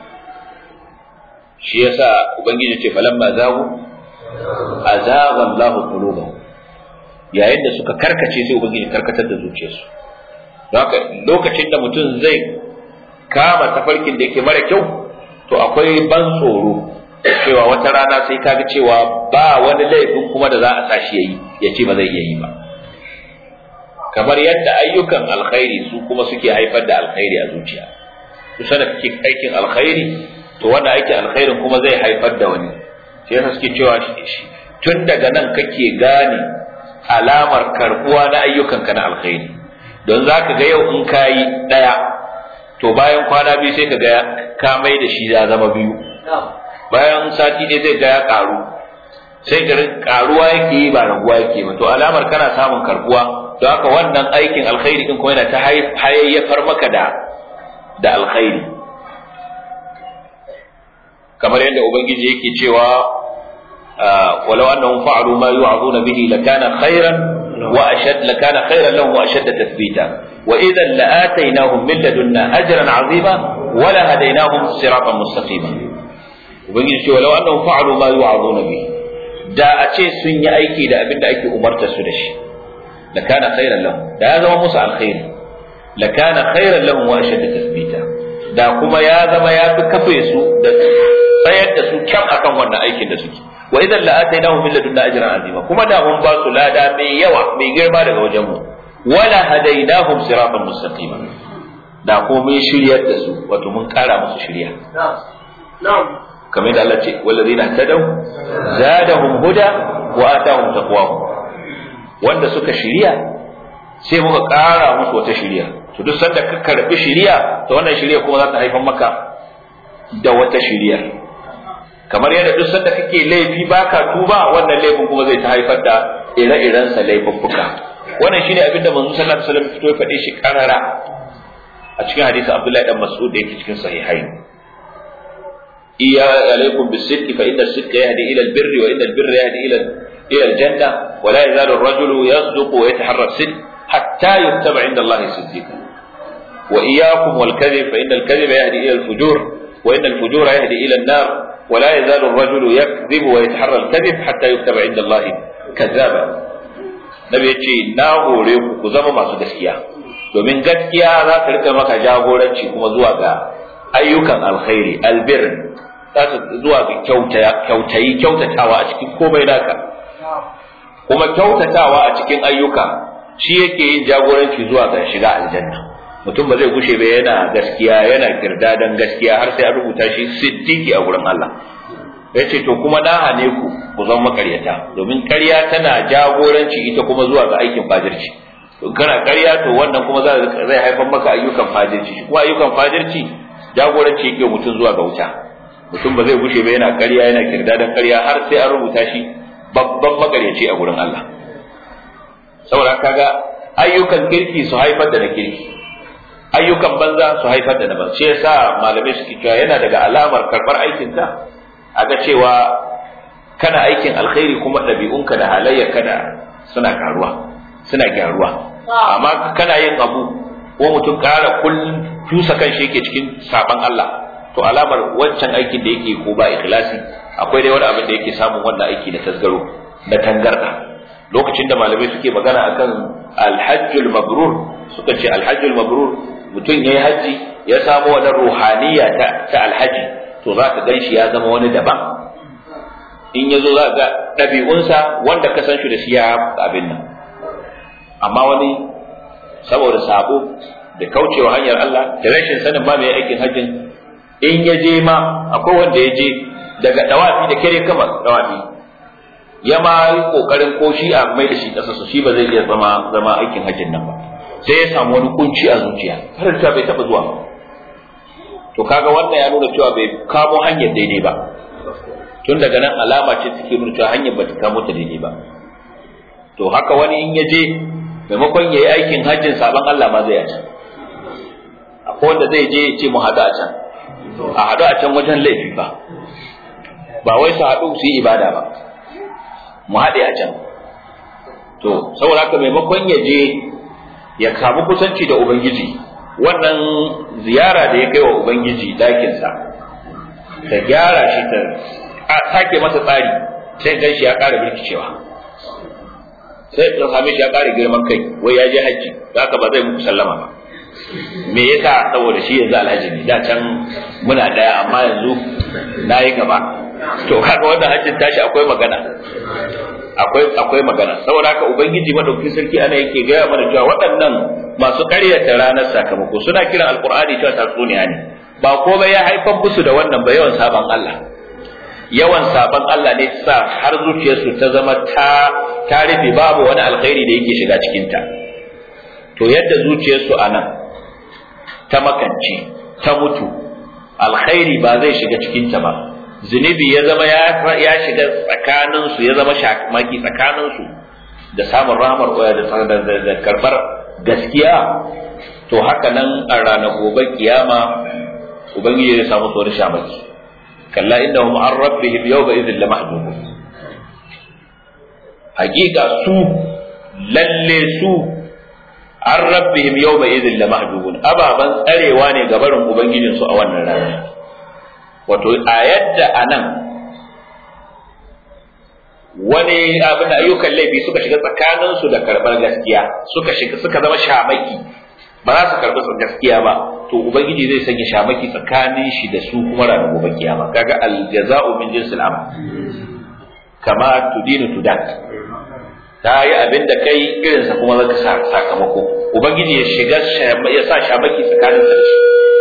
shi yasa ubangiji ce falamma zagu azagha Allahu qulubahum yayin da suka karkace sai ubangiji karkatar da zuciyarsu don haka lokacin da mutum zai kama tafarkin da yake mara kyau to akwai ban tsoro cewa wata rana sai kaga cewa ba wani laifin kuma da za a sa shi yayi ya ce ba zai iya yi ba kamar yadda ayyukan alkhairi su kuma suke haifar da alkhairi a zuciya to sanar kake aikin alkhairi to wannan aikin alkhairin kuma zai haifar da wani sai yasa suke cewa tun daga nan kake gane alamar karbuwa na ayyukanka na alkhairi don za ka ga yau in ka yi ɗaya to bayan kwana biyu sai ka ga ka mai da shi ya zama biyu bayan sati ne zai ga ya ƙaru sai garin ƙaruwa yake yi ba raguwa yake ba to alamar kana samun karbuwa don haka wannan aikin alkhairi din kuma yana ta hayayyafar maka da da alkhairi kamar yadda ubangiji yake cewa ولو أنهم فعلوا ما يوعظون به لكان خيرا وأشد لكان خيرا لهم وأشد تثبيتا وإذا لآتيناهم من لدنا أجرا عظيما ولهديناهم صراطا مستقيما وبنجي ولو أنهم فعلوا ما يوعظون به da a ce sun yi aiki da abin da ake umarta su da shi la kana khairan lahum da ya zama musu alkhairi la kana khairan lahum wa ashadda tathbita da kuma ya zama ya fi kafe su da tsayar da su kyan akan wannan aikin da suke wa idan la atainahum min ladunna ajran azima kuma da mun ba su lada mai yawa mai girma daga wajen mu wala hadainahum siratan mustaqima da ko mun shiryar da su wato mun kara musu shirya na'am kamar da Allah ce wallazina tadaw zadahum huda wa atahum taqwahum wanda suka shirya sai muka kara musu wata shirya to duk sanda ka karbi shirya to wannan shirya kuma za ta haifar maka da wata shiryar kamar yadda duk sanda kake laifi baka tuba wannan laifin kuma zai ta haifar da ire-iren sa laifuffuka wannan shine abin da manzo sallallahu alaihi wasallam fito ya faɗe shi karara a cikin hadisi Abdullahi dan Mas'ud da yake cikin sahihain iya alaikum bisidqi fa inna as-sidqa yahdi ila al-birr wa inna al-birra yahdi ila ila al-janna wa la yazalu ar-rajulu yasduqu wa yataharra as-sidq hatta yuktaba 'inda Allah siddiqan wa iyyakum wal-kadhib fa inna al-kadhiba yahdi ila al-fujur wa inna al-fujura yahdi ila an-nar ولا يزال الرجل يكذب ويتحرى الكذب حتى يكتب عند الله كذابا nabi yace na hore ku ku zama masu gaskiya domin gaskiya za ta rika maka jagoranci kuma zuwa ga ayyukan alkhairi albir za ta zuwa ga kyautayi kyautatawa a cikin komai naka kuma kyautatawa a cikin ayyuka shi yake yin jagoranci zuwa ga shiga aljanna mutum ba zai gushe ba yana gaskiya yana kirdadan gaskiya har sai an rubuta shi siddiki a gurin Allah ya ce to kuma na hane ku ku zama makaryata domin ƙarya tana jagoranci ita kuma zuwa ga aikin fajirci to kana ƙarya to wannan kuma zai haifar maka ayyukan fajirci kuma ayyukan fajirci jagoranci yake mutum zuwa ga wuta mutum ba zai gushe ba yana ƙarya yana kirdadan ƙarya har sai an rubuta shi babban makaryaci a gurin Allah saboda kaga ayyukan kirki su haifar da na kirki ayyukan banza su haifar da na banza shi yasa malamai suke cewa yana daga alamar karɓar aikinka a ga cewa kana aikin alkhairi kuma ɗabi'unka da halayyarka da suna karuwa suna gyaruwa amma kana yin abu ko mutum ƙara kullum tusa kan shi yake cikin saban Allah to alamar wancan aikin da yake ko ba ikhlasi akwai dai wani abin da yake samun wannan aiki na tasgaro na tangarda lokacin da malamai suke magana akan alhajjul mabrur suka ce alhajjul mabrur mutum yayi haji ya samu wani ruhaniya ta, ta alhaji to za ka gan shi ya zama wani daban in ya zo za ga ɗabi'unsa wanda ka san shi da shi ya abin nan amma wani saboda sabo da kaucewa hanyar Allah da rashin sanin ma mai aikin hajjin in ya je ma akwai wanda ya je daga dawafi da kere kama dawafi ya ma yi kokarin ko shi a mai da shi kasa su shi ba zai iya zama zama aikin hajjin nan ba sai ya samu wani kunci a zuciya har da bai taba zuwa to kaga wannan ya nuna cewa bai kamo hanyar daidai ba tun daga nan alama ce take nuna cewa hanyar bata kamo ta daidai ba to haka wani in ya je maimakon ya yi aikin hajjin sabon Allah ma zai a can akwai wanda zai je ya ce mu haɗu a can a haɗu a can wajen laifi ba ba wai su haɗu su yi ibada ba mu haɗe a can to saboda haka maimakon ya je ya samu kusanci da ubangiji wannan ziyara da ya kai wa ubangiji ɗakinsa ta gyara shi ta sake masa tsari sai gan shi ya ƙara birkicewa sai ta same shi ya ƙara girman kai wai ya je hajji haka ba zai muku sallama ba me yasa saboda shi yanzu alhaji ne da can muna daya amma yanzu na yi gaba to kaga wannan hajjin tashi akwai magana akwai akwai magana saboda haka ubangiji madaukakin sarki ana yake gaya mana cewa waɗannan masu ƙaryata ranar sakamako suna kiran alqur'ani cewa tatsuniya ne ba komai ya haifar musu da wannan ba yawan saban Allah yawan saban Allah ne sa har zuciyarsu ta zama ta ta rufe babu wani alkhairi da yake shiga cikin ta to yadda zuciyarsu a nan ta makance ta mutu alkhairi ba zai shiga cikinta ba zunubi ya zama ya shiga tsakaninsu ya zama shamaki tsakaninsu da samun rahmar da da karbar gaskiya to haka nan a ranar gobe kiyama ubangiji zai samu wani shamaki kalla innahum an rabbihim yawma idhin lamahjubun hakika su lalle su an rabbihim yawma idhin lamahjubun ababan tsarewa ne ga barin ubangijin su a wannan rana wato a yadda anan wani abin da ayyukan laifi suka shiga tsakanin su da karbar gaskiya suka shiga suka zama shamaki ba za su karbi gaskiya ba to ubangiji zai sanya shamaki tsakanin shi da su kuma ranar gobe kiyama kaga aljaza'u min jinsil amal kama tudinu tudat ta yi abin da kai irinsa kuma za ka sakamako ubangiji ya shiga ya sa shamaki tsakanin da shi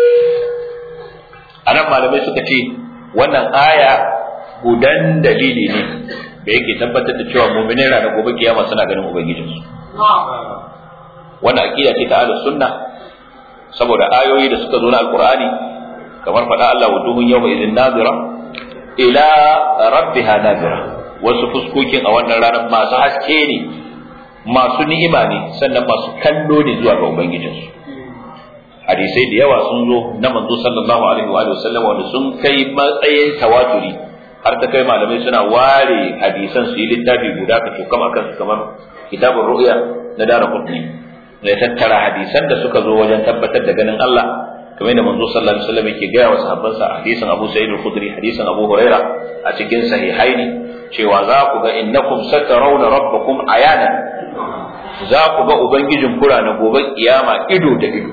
a nan malamai suka ce wannan aya gudan dalili ne da yake tabbatar da cewa mu'minai ranar gobe kiyama suna ganin ubangijinsu wannan aqida ce ta ahlus sunna saboda ayoyi da suka zo na alqur'ani kamar faɗa Allah wuduhun yawma idhin nazira ila rabbiha nazira wasu fuskokin a wannan ranar masu haske ne masu ni'ima ne sannan masu kallo ne zuwa ga ubangijinsu hadisai da yawa sun zo na manzo sallallahu alaihi wa sallam wanda sun kai matsayin tawaturi har ta kai malamai suna ware hadisan su yi littafi guda ka tokam akan su kamar kitabun ru'ya na dara kutni da ya tattara hadisan da suka zo wajen tabbatar da ganin Allah kamar da manzo sallallahu alaihi wasallam yake gaya wa sahabbansa hadisin Abu Sa'id al-Khudri hadisin Abu Huraira a cikin sahihaini cewa za ku ga innakum satarawna rabbakum ayana za ku ga ubangijin kura na gobe kiyama ido da ido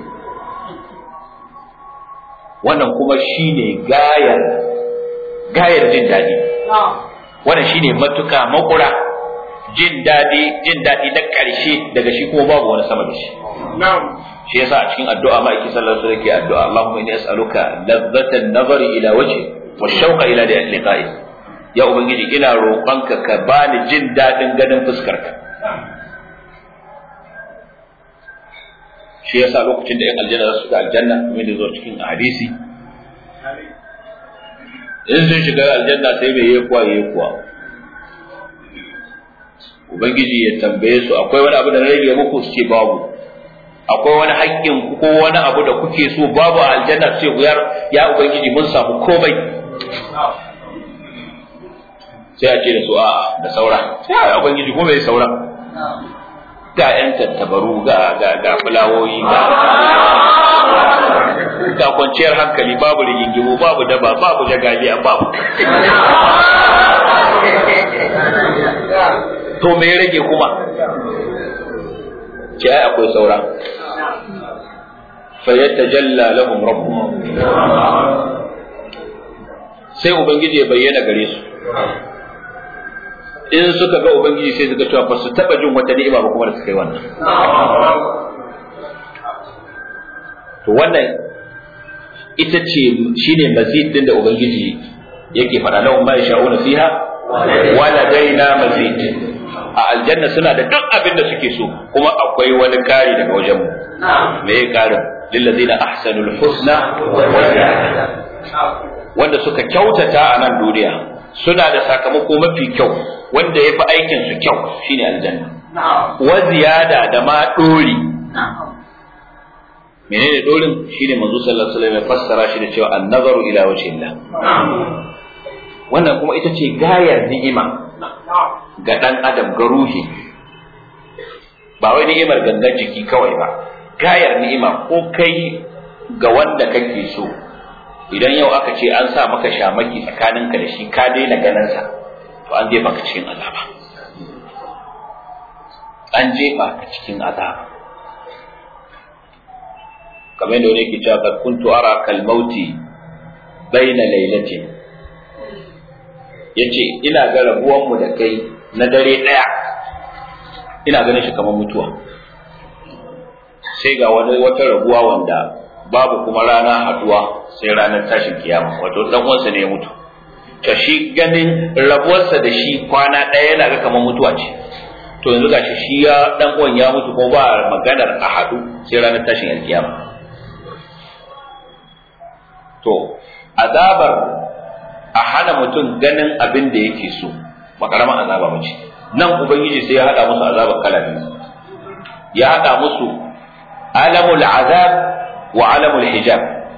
wannan kuma shine gayar gayar jin daɗi wannan shine matuka makura jin daɗi jin daɗi na ƙarshe daga shi kuma babu wani sama da shi shi yasa a cikin addu'a ma yake sallar su yake addu'a Allahumma inni as'aluka ladzatan nazari ila wajhi wa shauqa ila liqa'i ya ubangiji ina roƙonka ka bani jin daɗin ganin fuskarka shi yasa lokacin da 'yan aljanna za su ga aljanna kamar da zo cikin hadisi in sun shiga aljanna sai mai yi kuwa yi kuwa ubangiji ya tambaye su akwai wani abu da na rage muku su ce babu akwai wani haƙƙin ko wani abu da kuke so babu a aljanna ce buyar ya ubangiji mun samu komai sai a ce da su a'a da saura sai ya ubangiji ko bai saura ga yan tattabaru ga ga ga fulawoyi ga ga kwanciyar hankali babu rigingimu babu daba babu jagaliya babu to me ya rage kuma ce ai akwai saura fa yatajalla lahum rabbuhum sai ubangiji ya bayyana gare su in suka ga ubangiji sai suka cewa ba su taba jin wata ni'ima ba kuma da suka yi wannan to wannan ita ce shine mazid din da ubangiji yake faɗa lahum ma yasha'una fiha wa ladaina mazid a aljanna suna da duk abin da suke so kuma akwai wani kari daga wajen mu me ya karin lillazina ahsanul husna wa ziyada wanda suka kyautata a nan duniya suna da sakamako mafi kyau wanda ya fi aikin su kyau shine aljanna wa ziyada da ma dori menene dorin shine manzo sallallahu alaihi wasallam ya fassara shi da cewa an-nazaru ila wajhillah wannan kuma ita ce gayar ni'ima ga dan adam ga ruhi ba wai ni'imar gangan jiki kawai ba gayar ni'ima ko kai ga wanda kake so idan yau aka ce an sa maka shamaki tsakaninka da shi ka daina ganinsa to an jefa ka cikin azaba an jefa ka cikin azaba kamar yadda wani ke cewa kad kuntu ara kal mauti baina lailatin yace ina ga rabuwan mu da kai na dare daya ina ganin shi kamar mutuwa sai ga wani wata rabuwa wanda babu kuma rana haduwa sai ranar tashin kiyama wato dan uwansa ne ya mutu to shi ganin rabuwarsa da shi kwana ɗaya yana ga kamar mutuwa ce to yanzu gashi shi ya dan uwan ya mutu ko ba maganar a haɗu sai ranar tashin alkiyama to azabar a hana mutum ganin abin da yake so ba karamar azaba ba ce nan ubangiji sai ya haɗa musu azabar kala biyu ya haɗa musu alamul azab wa alamul hijab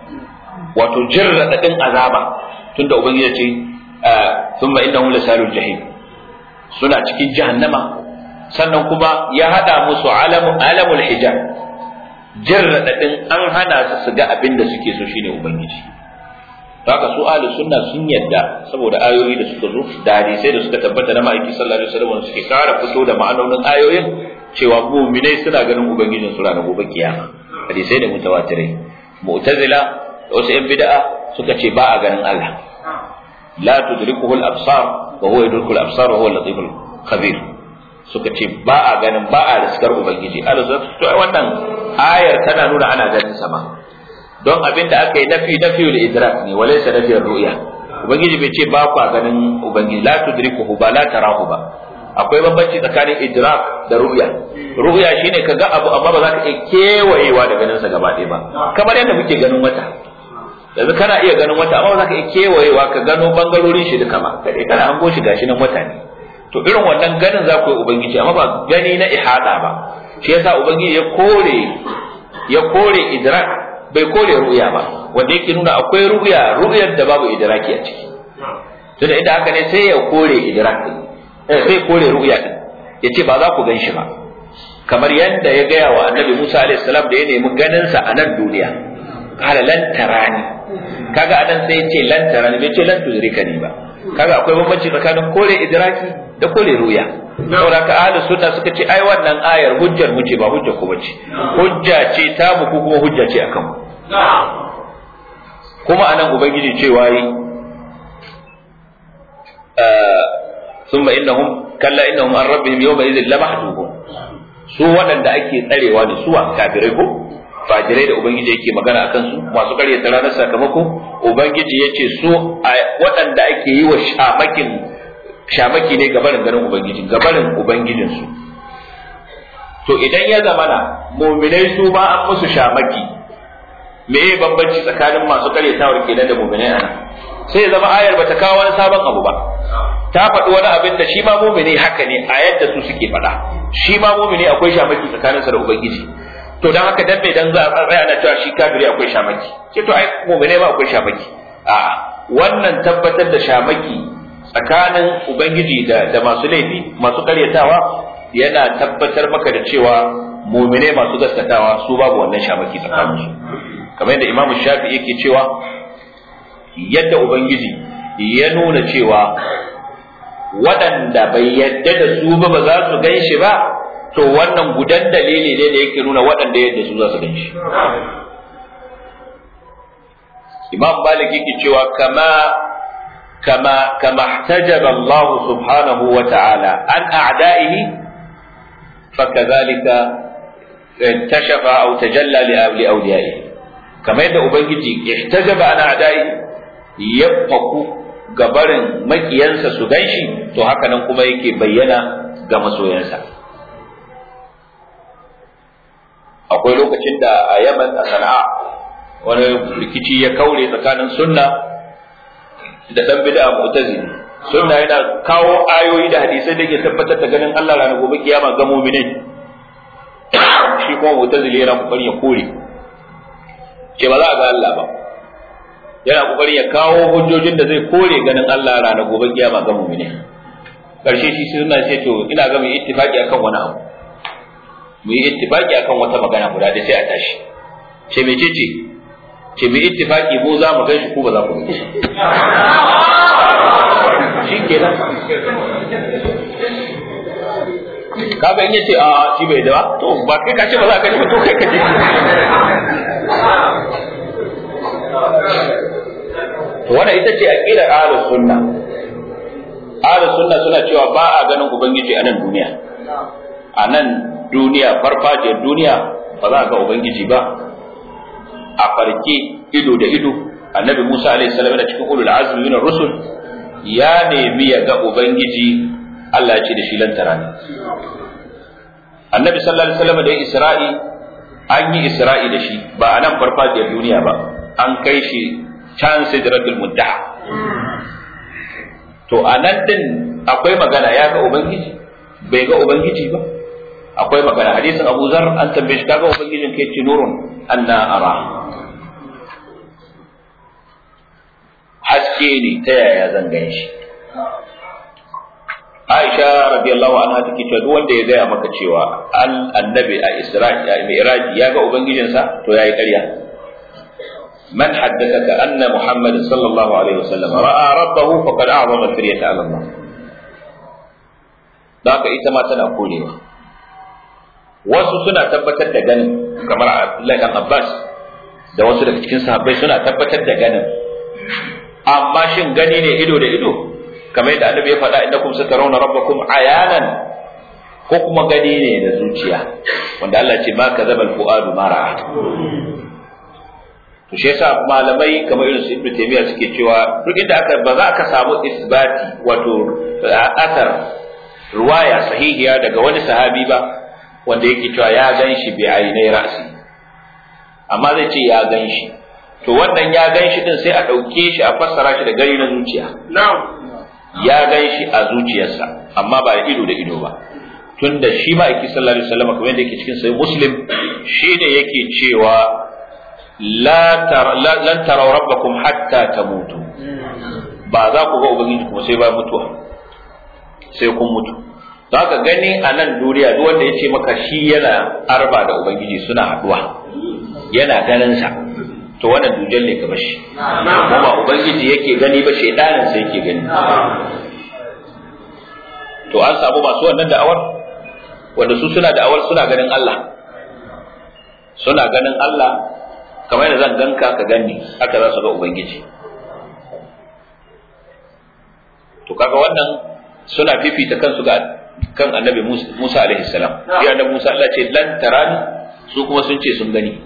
wato jin raɗaɗin azaba tunda ubangiji ce thumma innahu lasalul jahim suna cikin jahannama sannan kuma ya hada musu alamu alamul hijab jin raɗaɗin an hana su su ga abin da suke so shine ubangiji haka su ahli sunna sun yadda saboda ayoyi da suka zo da hadisai da suka tabbata na ma'aiki sallallahu alaihi wasallam suke kara fito da ma'anonin ayoyin cewa mu'minai suna ganin ubangijin su ranar gobe kiyama hadisai da mutawatirai mu'tazila da wasu yan bid'a suka ce ba a ganin Allah la tudrikuhu al-absar wa huwa yudriku al-absar wa huwa al-latif al-khabir suka ce ba a ganin ba a riskar ubangiji Allah to wannan ayar tana nuna ana ganin sama don abin da aka yi nafi nafi da idrak ne walaysa nafi ru'ya ubangiji bai ce ba ku ganin ubangiji la tudrikuhu ba la tarahu ba akwai bambanci tsakanin idrak da ru'ya ru'ya shine ka ga abu amma ba za ka iya kewayewa da ganin sa gaba ɗaya ba kamar yadda muke ganin wata yanzu kana iya ganin wata amma ba za ka iya kewayewa ka gano bangarorin shi duka ba kai kana hango shi gashi nan wata ne to irin wannan ganin za ku yi ubangiji amma ba gani na ihada ba shi yasa ubangiji ya kore ya kore idrak bai kore ru'ya ba wanda yake nuna akwai ru'ya ru'yar da babu idraki a ciki tunda idan haka ne sai ya kore idrak eh sai kore ru'ya din yace ba za ku gan shi ba kamar yadda ya gaya wa annabi Musa alaihi salam da ya nemi ganin sa a nan duniya kala lan tarani kaga anan sai ya ce lan tarani bai ce lan tudrikani ba kaga akwai bambanci tsakanin kore idraki da kore ru'ya saboda ka ahlus sunna suka ce ai wannan ayar hujjar mu ce ba hujja ko bace hujja ce ta mu ko kuma hujja ce akan mu kuma anan ubangiji cewa yi ثم إنهم كلا إنهم عن ربهم يومئذ لمحجوبون su waɗanda ake tsarewa da suwa kafirai ko fajirai da ubangiji yake magana a kansu masu karyata ranar sakamako ubangiji ya ce su waɗanda ake yi wa shamakin shamaki ne gabarin ganin ubangiji gabarin ubangijinsu to idan ya zamana muminai su ma an musu shamaki me ya bambanci tsakanin masu karyatawar kenan da muminai ana sai ya zama ayar bata kawo wani sabon abu ba ta faɗi wani abin da shi ma mumini haka ne a yadda su suke faɗa shi ma mumini akwai shamaki tsakaninsa da ubangiji to dan haka dan dan za a tsaya na cewa shi kafiri akwai shamaki ce to ai mu'mine ma akwai shamaki a wannan tabbatar da shamaki tsakanin ubangiji da da masu laifi masu karyatawa yana tabbatar maka da cewa mu'mine masu gaskatawa su babu wannan shamaki tsakanin su kamar yadda Imam Shafi yake cewa yadda ubangiji ya nuna cewa waɗanda bai yadda da su ba ba za su gan shi ba to wannan gudan dalili ne da yake nuna waɗanda yadda su za su gan shi imam malik yake cewa kama kama kama ihtajaba Allah subhanahu wa ta'ala an a'da'ihi fakadhalika intashafa aw tajalla li awliyaihi kama yadda ubangiji ihtajaba an a'da'ihi yafku gabarin makiyansa su ganshi to haka nan kuma yake bayyana ga masoyansa akwai lokacin da a yaman a sana'a wani rikici ya kaure tsakanin sunna da dan bid'a mu'tazili sunna yana kawo ayoyi da hadisai da ke tabbatar da ganin Allah ranar gobe kiyama ga mu'minai shi kuma mu'tazili yana kokarin ya kore ce ba za a ga Allah ba yana kokarin ya kawo hujjojin da zai kore ganin Allah ranar gobe kiyama ga mu'minai karshe shi sunna ce to ina ga mu ittifaki akan wani abu mu yi ittifaki akan wata magana guda da sai a tashi ce mece ce ce mu ittifaki mu za mu gan shi ko ba za ku gan shi shi kenan kaga in yace a shi bai da ba to ba kai ka ce ba za ka ji ba to kai ka ji to wannan ita ce aqidar ahlus sunna ahlus sunna suna cewa ba a ganin ubangiji a nan duniya a nan duniya farfajiyar duniya ba za a ga ubangiji ba a farke ido da ido annabi Musa alaihi salam yana cikin ulul azmi min rusul ya nemi ya ga ubangiji Allah ya ce da shi lantara ne annabi sallallahu alaihi wasallam da ya isra'i an yi isra'i da shi ba a nan farfajiyar duniya ba an kai shi can sidratul muntaha to a nan din akwai magana ya ga ubangiji bai ga ubangiji ba akwai magana hadisin Abu Zar an tambaye shi kaga ubangijin kai ce nurun anna ara haske ne ta yaya zan gan shi Aisha radiyallahu anha take cewa duk wanda ya gaya maka cewa al annabi a Isra'i a Mi'raj ya ga ubangijinsa to yayi ƙarya man haddathaka anna Muhammad sallallahu alaihi wasallam ra'a rabbahu faqad a'zama firyata ala Allah haka ita ma tana korewa wasu suna tabbatar da ganin kamar Abdullahi dan Abbas da wasu daga cikin sahabbai suna tabbatar da ganin amma shin gani ne ido da ido kamar yadda annabi ya faɗa innakum satarawna rabbakum ayanan ko kuma gani ne da zuciya wanda Allah ce ma kazabal fuadu ma ra'a to shi yasa malamai kamar irin su Ibn Taymiyyah suke cewa duk inda aka ba za ka samu isbati wato asar ruwaya sahihiya daga wani sahabi ba wanda yake cewa ya gan shi bi ainai ra'si amma zai ce ya gan shi to wannan ya gan shi din sai a ɗauke shi a fassara shi da gari na zuciya ya gan shi a zuciyarsa amma ba da ido da ido ba tunda shi ma yake sallallahu alaihi wasallam kamar yadda yake cikin sahih muslim shi ne yake cewa la lan taraw rabbakum hatta tamutu ba za ku ga ubangiji kuma sai ba mutuwa sai kun mutu don haka gani a nan duniya duk wanda ya ce maka shi yana arba da ubangiji suna haduwa yana ganin sa to wannan dujal ne ka bashi kuma ubangiji yake gani ba shaidanin sa yake gani to an samu masu wannan da'awar wanda su suna da'awar suna ganin Allah suna ganin Allah kamar yadda zan ganka ka gani haka za su ga ubangiji to kaga wannan suna fifita kansu ga kan annabi Musa alaihi salam ya annabi Musa Allah ce lan tarani su kuma sun ce sun gani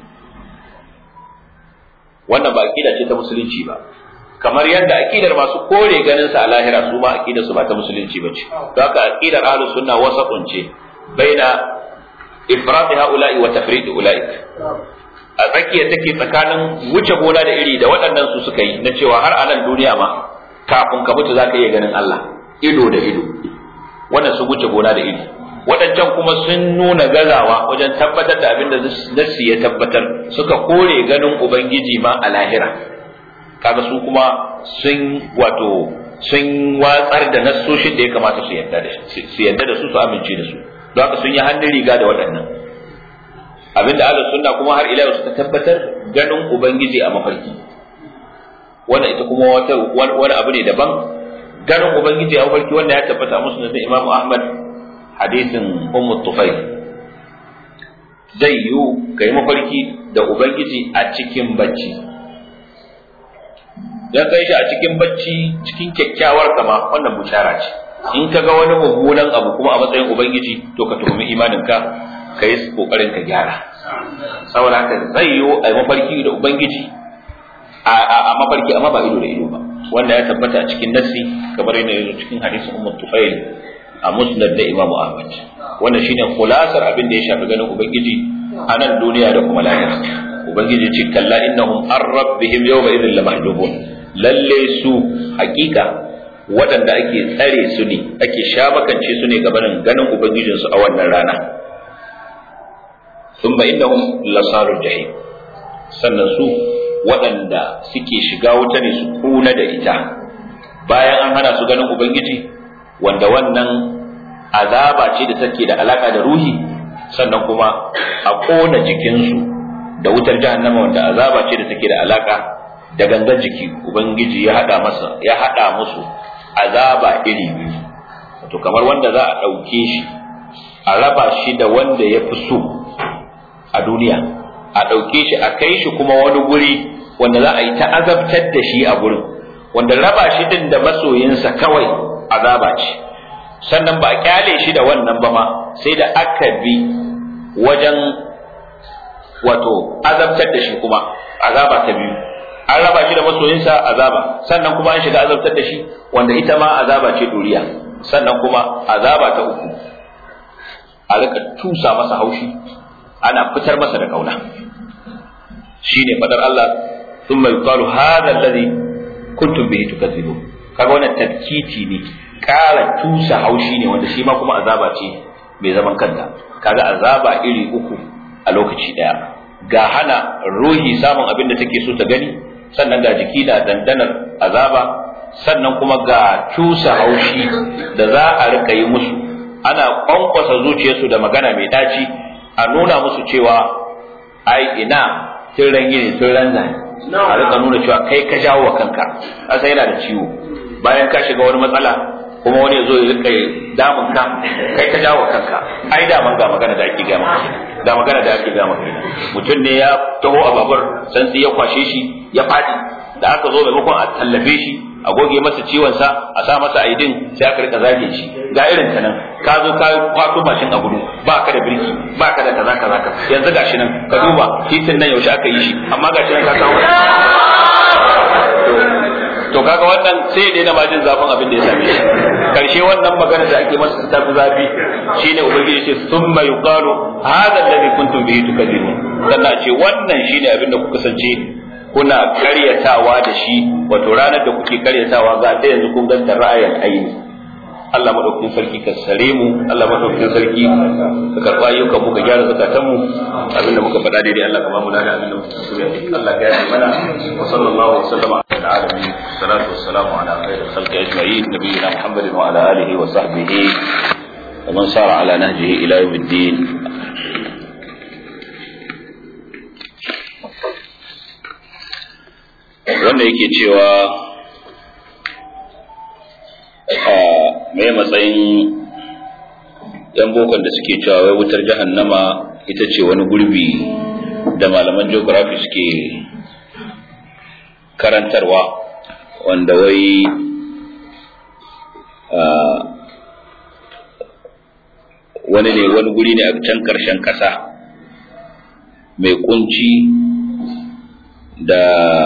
wannan ba aqida ce ta musulunci ba kamar yadda aqidar masu kore ganin sa a lahira su ma aqidar su ba ta musulunci bace don haka aqidar ahlus sunna wasatun ce baina ifrat haula'i wa tafrid ulaik a tsakiya take tsakanin wuce gona da iri da waɗannan su suka yi na cewa har a nan duniya ma kafin ka mutu zaka iya ganin Allah ido da ido wannan su wuce gona da iri waɗancan kuma sun nuna gazawa wajen tabbatar da abin da nassi ya tabbatar suka kore ganin ubangiji ma a lahira kaga su kuma sun wato sun watsar da nassoshin da ya kamata su yarda da su yarda da su su amince da su don haka sun yi hannun riga da waɗannan abinda ahlus sunna kuma har ila suka tabbatar ganin ubangiji a mafarki wannan ita kuma wata wani abu ne daban ganin ubangiji a mafarki wanda ya tabbata a musnad Imam Ahmad hadisin Ummu Tufayl zai yiwu kai mafarki da ubangiji a cikin bacci dan kai shi a cikin bacci cikin kyakkyawar kama wannan bushara ce in ka ga wani mummunan abu kuma a matsayin ubangiji to ka tuhumi imaninka ka yi kokarin ka gyara saboda haka zai yiwu a mafarki da ubangiji a mafarki amma ba ido da ido ba wanda ya tabbata a cikin nassi kamar yadda ya zo cikin hadisin ummu tufail a musnad da imamu ahmad wannan shine khulasar abin da ya shafi ganin ubangiji a nan duniya da kuma lahira ubangiji ce kalla innahum an rabbihim yawma idhin lamahdubun lalle su hakika waɗanda ake tsare su ne ake shabakance su ne gabanin ganin ubangijinsu a wannan rana thumma innahum lasarul jahim sannan su waɗanda suke shiga wuta ne su kuna da ita bayan an hana su ganin ubangiji wanda wannan azaba ce da take da alaka da ruhi sannan kuma a kona jikinsu da wutar jahannama wanda azaba ce da take da alaka da gangan jiki ubangiji ya hada masa ya hada musu azaba iri biyu to kamar wanda za a ɗauke shi a raba shi da wanda ya fi so a duniya a ɗauke shi a kai shi kuma wani guri wanda za a yi ta azabtar da shi a gurin wanda raba shi din da masoyinsa kawai azaba ce sannan ba a kyale shi da wannan ba ma sai da aka bi wajen wato azabtar da shi kuma azaba ta biyu an raba shi da masoyinsa azaba sannan kuma an shiga azabtar da shi wanda ita ma azaba ce duriya sannan kuma azaba ta uku a rika tusa masa haushi ana fitar masa da kauna shine fadar Allah thumma yuqalu hadha alladhi kuntum bihi tukadzibun kaga wannan tadkiti ne kara tusa haushi ne wanda shi ma kuma azaba ce mai zaman kanta kaga azaba iri uku a lokaci daya ga hana ruhi samun abin da take so ta gani sannan ga jiki na dandanar azaba sannan kuma ga tusa haushi da za a rika yi musu ana kwankwasa zuciyarsu da magana mai daci a nuna musu cewa ai ina tun ran yini tun ran zane a rika nuna cewa kai ka jawo wa kanka asa yana da ciwo bayan ka shiga wani matsala kuma wani ya zo ya rika damun ka kai ka jawo wa kanka ai daman ga magana da ake gama ga magana da ake gama mutum ne ya taho a babur santsi ya kwashe shi ya fadi da aka zo maimakon a tallafe shi a goge masa ciwon sa a sa masa aidin sai aka rika zage shi ga irin ta nan ka zo ka kwato mashin a gudu ba ka da birki ba ka da kaza kaza ka yanzu gashi nan ka duba titin nan yaushe aka yi shi amma gashi nan ka kawo to kaga wannan sai ya daina majin zafin abin da ya same shi karshe wannan magana da ake masa ta fi zafi shine ubangiji ce summa yuqalu hadha alladhi kuntum bihi tukadzibun sannan ce wannan shine abin da kuka kasance kuna karyatawa da shi wato ranar da kuke karyatawa ga da yanzu kun ganta ra'ayin aini Allah madaukakin sarki ka sare mu Allah madaukakin sarki ka karba ayyukan mu ka gyara zakatan mu abinda muka faɗa daidai Allah ka ba mu dada abinda muka so Allah ya yi mana wa sallallahu wa sallama ala alamin salatu wassalamu ala khairil khalqi ajma'in nabiyina Muhammadin wa ala alihi wa sahbihi wa man sara ala nahjihi ila yawmiddin wanda yake cewa mai matsayin yan bokon da suke cewa wai wutar jahannama ita ce wani gurbi da malaman geography suke karantarwa wanda wai wani ne wani guri ne a can karshen kasa mai kunci da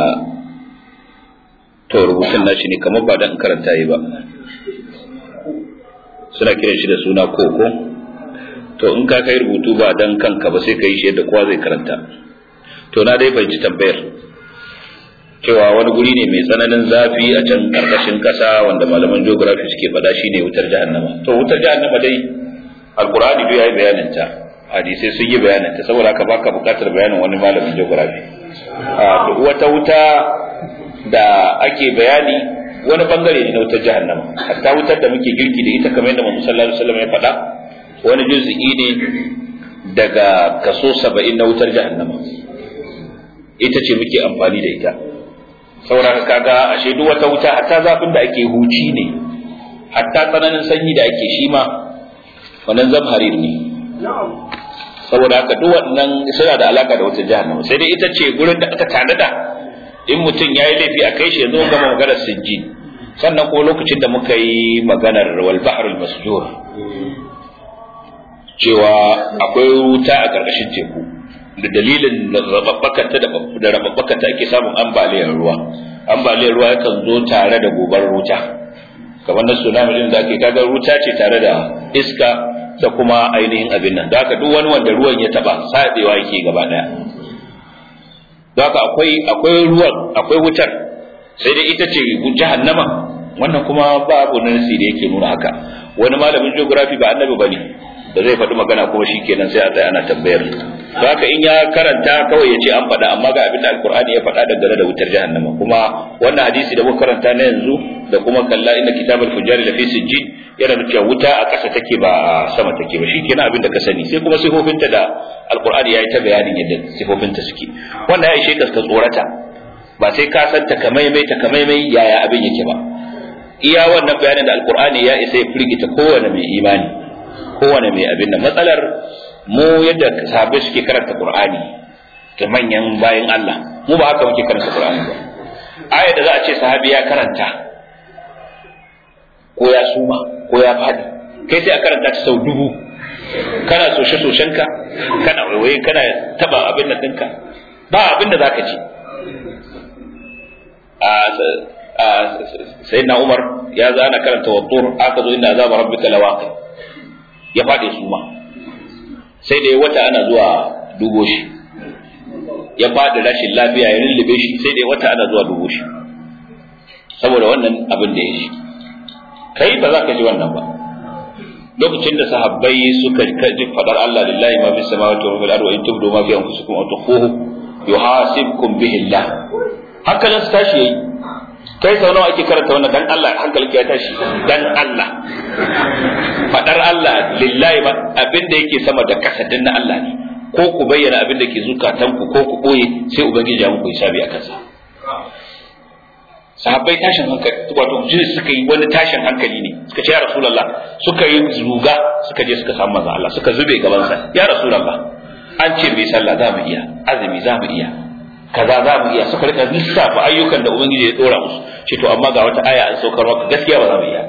to rubutun nashi ne kamar ba dan karanta yi ba suna kiran shi da suna koko to in ka kai rubutu ba dan kanka ba sai ka yi shi yadda kowa zai karanta to na dai fahimci tambayar cewa wani guri ne mai tsananin zafi a can karkashin kasa wanda malaman geography suke faɗa shine wutar jahannama to wutar jahannama dai alqur'ani duk yayi bayanin ta hadisai sun yi bayanin ta saboda haka baka bukatar bayanin wani malamin geography a duk wata wuta da ake bayani wani bangare ne na wutar jahannama hatta wutar da muke girki da ita kamar yadda Muhammad sallallahu alaihi wasallam ya faɗa wani juz'i ne daga kaso 70 na wutar jahannama ita ce muke amfani da ita saboda kaga ashe duk wata wuta hatta zafin da ake huci ne hatta tsananin sanyi da ake shi ma wannan zamharir ne saboda haka duk wannan suna da alaka da wata jahannama sai dai ita ce gurin da aka tanada in mutum ya yi laifi a kai shi yanzu gama maganar sijjin sannan ko lokacin da muka yi maganar wal bahrul masjur cewa akwai wuta a ƙarƙashin teku da dalilin rababbakanta da rababbakanta ake samun ambaliyar ruwa ambaliyar ruwa yakan zo tare da gobar wuta kamar na tsunami din da ake kaga wuta ce tare da iska da kuma ainihin abin nan da haka duk wani wanda ruwan ya taba sadewa yake gaba daya da haka akwai akwai ruwan akwai wutar sai dai ita ce jahannama wannan kuma babu nasi da yake nuna haka wani malamin geography ba annabi bane da zai faɗi magana kuma shikenan sai a tsaya ana tambayar to haka in ya karanta kawai ya ce an faɗa amma ga abin da alkur'ani ya faɗa dangane da wutar jahannama kuma wannan hadisi da muka karanta na yanzu da kuma kalla inna kitabul fujjar la fi sijjin yana da cewa wuta a ƙasa take ba a sama take ba shikenan abin da ka sani sai kuma sifofinta da alkur'ani ya yi ta bayanin yadda sifofinta suke wannan ya ishe ka tsorata ba sai ka san takamaimai takamaimai yaya abin yake ba iya wannan bayanin da alkur'ani ya isa ya firgita kowane mai imani kowane mai abin nan matsalar mu yadda sahabbai suke karanta qur'ani da manyan bayan Allah mu ba haka muke karanta qur'ani ba aya da za a ce sahabi ya karanta ko ya suma ko ya fadi kai sai a karanta ta sau dubu kana soshe soshenka kana waiwaye kana taba abin nan ɗinka ba abin da zaka ji sai na umar ya zana karanta wattur aka zo inda azaba rabbika lawaqi ya faɗi su ma sai da wata ana zuwa dubo shi ya faɗi rashin lafiya ya lullube shi sai da wata ana zuwa dubo shi saboda wannan abin da ya shi kai ba za ka ji wannan ba lokacin da sahabbai suka ji fadar Allah lillahi ma fi samawati wa fil ardi wa in tubdu ma fi anfusikum aw tukhfuhu yuhasibkum bihi Allah hankalin su tashi yayi kai sau nawa ake karanta wannan dan Allah hankalin ya tashi dan Allah fadar Allah lillahi ma abin da yake sama da kasa din na Allah ne ko ku bayyana abin da ke zukatanku ko ku boye sai ubangiji ya muku hisabi a kansa sahabbai tashin hankali wato jini suka yi wani tashin hankali ne suka ce ya rasulullah suka yi zuga suka je suka samu manzo Allah suka zube gaban sa ya rasulullah an ce mai sallah za mu iya azumi za mu iya kaza za mu iya suka rika lissafa ayyukan da ubangiji ya dora musu ce to amma ga wata aya an saukar maka gaskiya ba za mu iya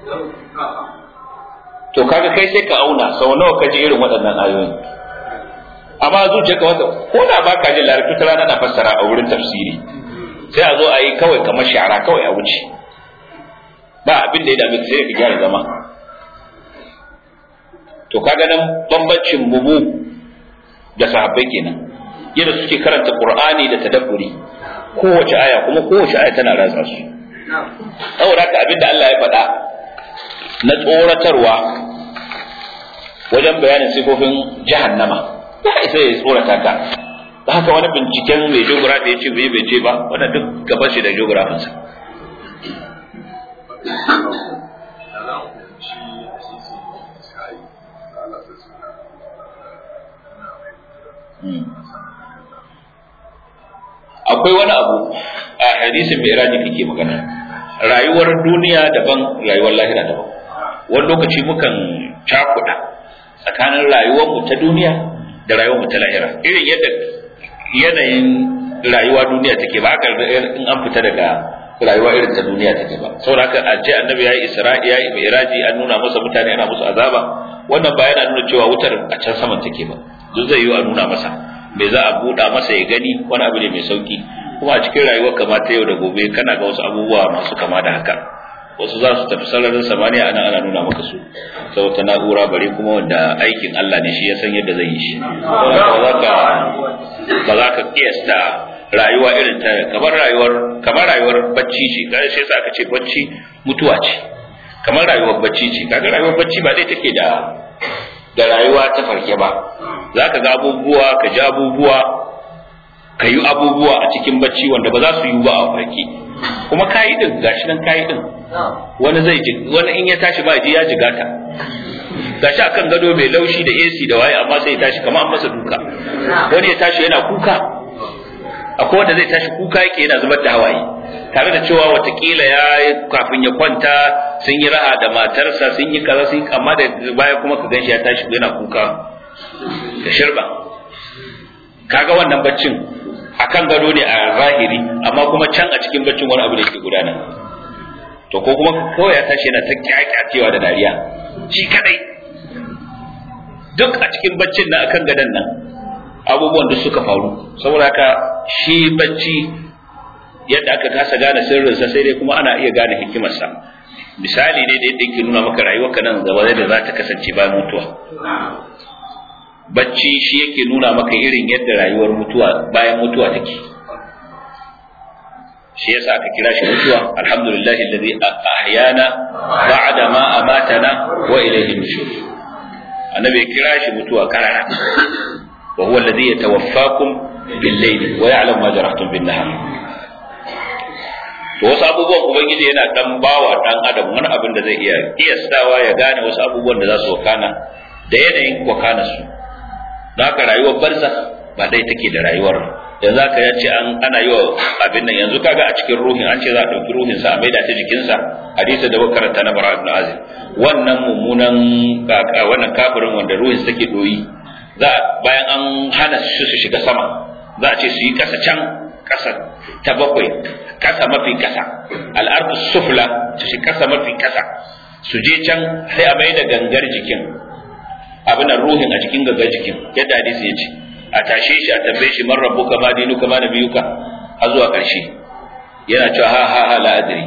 to kaga kai sai ka auna sau nawa ka ji irin waɗannan ayoyi amma zuciyarka wata ko da baka jin larabci ta rana na fassara a wurin tafsiri sai a zo a yi kawai kamar shara kawai a wuce ba abin da ya dame sai ka gyara zama to kaga nan bambancin mu da sahabbai kenan yadda suke karanta qur'ani da tadabburi kowace aya kuma kowace aya tana ratsa su saboda haka abin da Allah ya faɗa na tsoratarwa wajen bayanin sifofin jahannama ya isa ya tsorata ka da haka wani binciken mai geography ya ce bai bai ce ba wanda duk gaba shi da geographinsa akwai wani abu a hadisin mai raji kake magana rayuwar duniya daban rayuwar lahira daban wani lokaci mukan cakuɗa tsakanin rayuwarmu ta duniya da rayuwarmu ta lahira irin yadda yanayin rayuwa duniya take ba haka in an fita daga rayuwa irin ta duniya take ba saboda haka a ce annabi yayi isra'i yayi mi'raji an nuna masa mutane ana musu azaba wannan ba yana nuna cewa wutar a can saman take ba duk zai yi a nuna masa me za a buɗa masa ya gani wani abu ne mai sauki kuma a cikin rayuwar kama ta yau da gobe kana ga wasu abubuwa masu kama da haka wasu za su tafi sararin samaniya ana ana nuna maka su saboda na'ura bare kuma wanda aikin Allah ne shi ya san yadda zai yi shi ba za ka kiyasta rayuwa irin ta kamar rayuwar kamar rayuwar bacci ce kai sai sa aka ce bacci mutuwa ce kamar rayuwar bacci ce kaga rayuwar bacci ba dai take da da rayuwa ta farke ba za ka ga abubuwa ka ji abubuwa ka yi abubuwa a cikin bacci wanda ba za su yi ba a farke kuma kayi din gashi nan kayi din wani zai ji wani in ya tashi ba ji ya jigata gashi akan gado mai laushi da AC da waye amma sai ya tashi kamar an masa duka wani ya tashi yana kuka akwai wanda zai tashi kuka yake yana zubar da hawaye tare da cewa watakila ya kafin ya kwanta sun yi raha da matarsa sun yi kaza sun amma da baya kuma ka ganshi ya tashi yana kuka da shirba kaga wannan baccin akan gado ne a zahiri amma kuma can a cikin baccin wani abu da ke gudana to ko kuma kawai ya tashi yana ta kyakyacewa da dariya shi kadai duk a cikin baccin na akan gadon nan abubuwan da suka faru saboda haka shi bacci yadda aka kasa gane sirrinsa sai dai kuma ana iya gane hikimarsa misali ne da yadda yake nuna maka rayuwarka nan gaba da za ta kasance bayan mutuwa bacci shi yake nuna maka irin yadda rayuwar mutuwa bayan mutuwa take shi yasa aka kira shi mutuwa alhamdulillahi alladhi ahyana ba'da ma amatana wa ilayhi nushur annabi ya kira shi mutuwa karara wa huwa alladhi yatawaffakum bil-layli wa ya'lamu ma jarahtum bin-nahar to wasu abubuwan ubangiji yana dan bawa dan adam wani abin da zai iya kiyastawa ya gane wasu abubuwan da za su wakana da yanayin wakana su don haka rayuwar barza ba dai take da rayuwar yanzu aka yace an ana yi wa abin nan yanzu kaga a cikin ruhin an ce za a ɗauki ruhin sa a maida ta jikinsa hadisi da muka karanta na bara ibn azim wannan mummunan wannan kafirin wanda ruhin take doyi za bayan an hana su su shiga sama za a ce su yi kasa can kasa ta bakwai kasa mafi kasa al'ardu sufla su shi kasa mafi kasa su je can sai a mai da gangar jikin abin ruhin a cikin gangar jikin yadda hadisi ya ce a tashe shi a tambaye shi man rabbuka ma dinuka ma nabiyuka har zuwa ƙarshe yana cewa ha ha ha la adri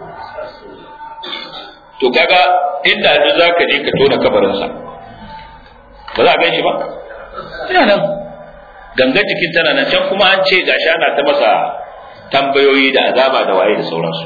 to kaga inda yanzu zaka je ka tona kabarinsa ba za a gan shi ba ina nan gangan jikin tana nan can kuma an ce gashi ana ta masa tambayoyi da azaba da waye da sauransu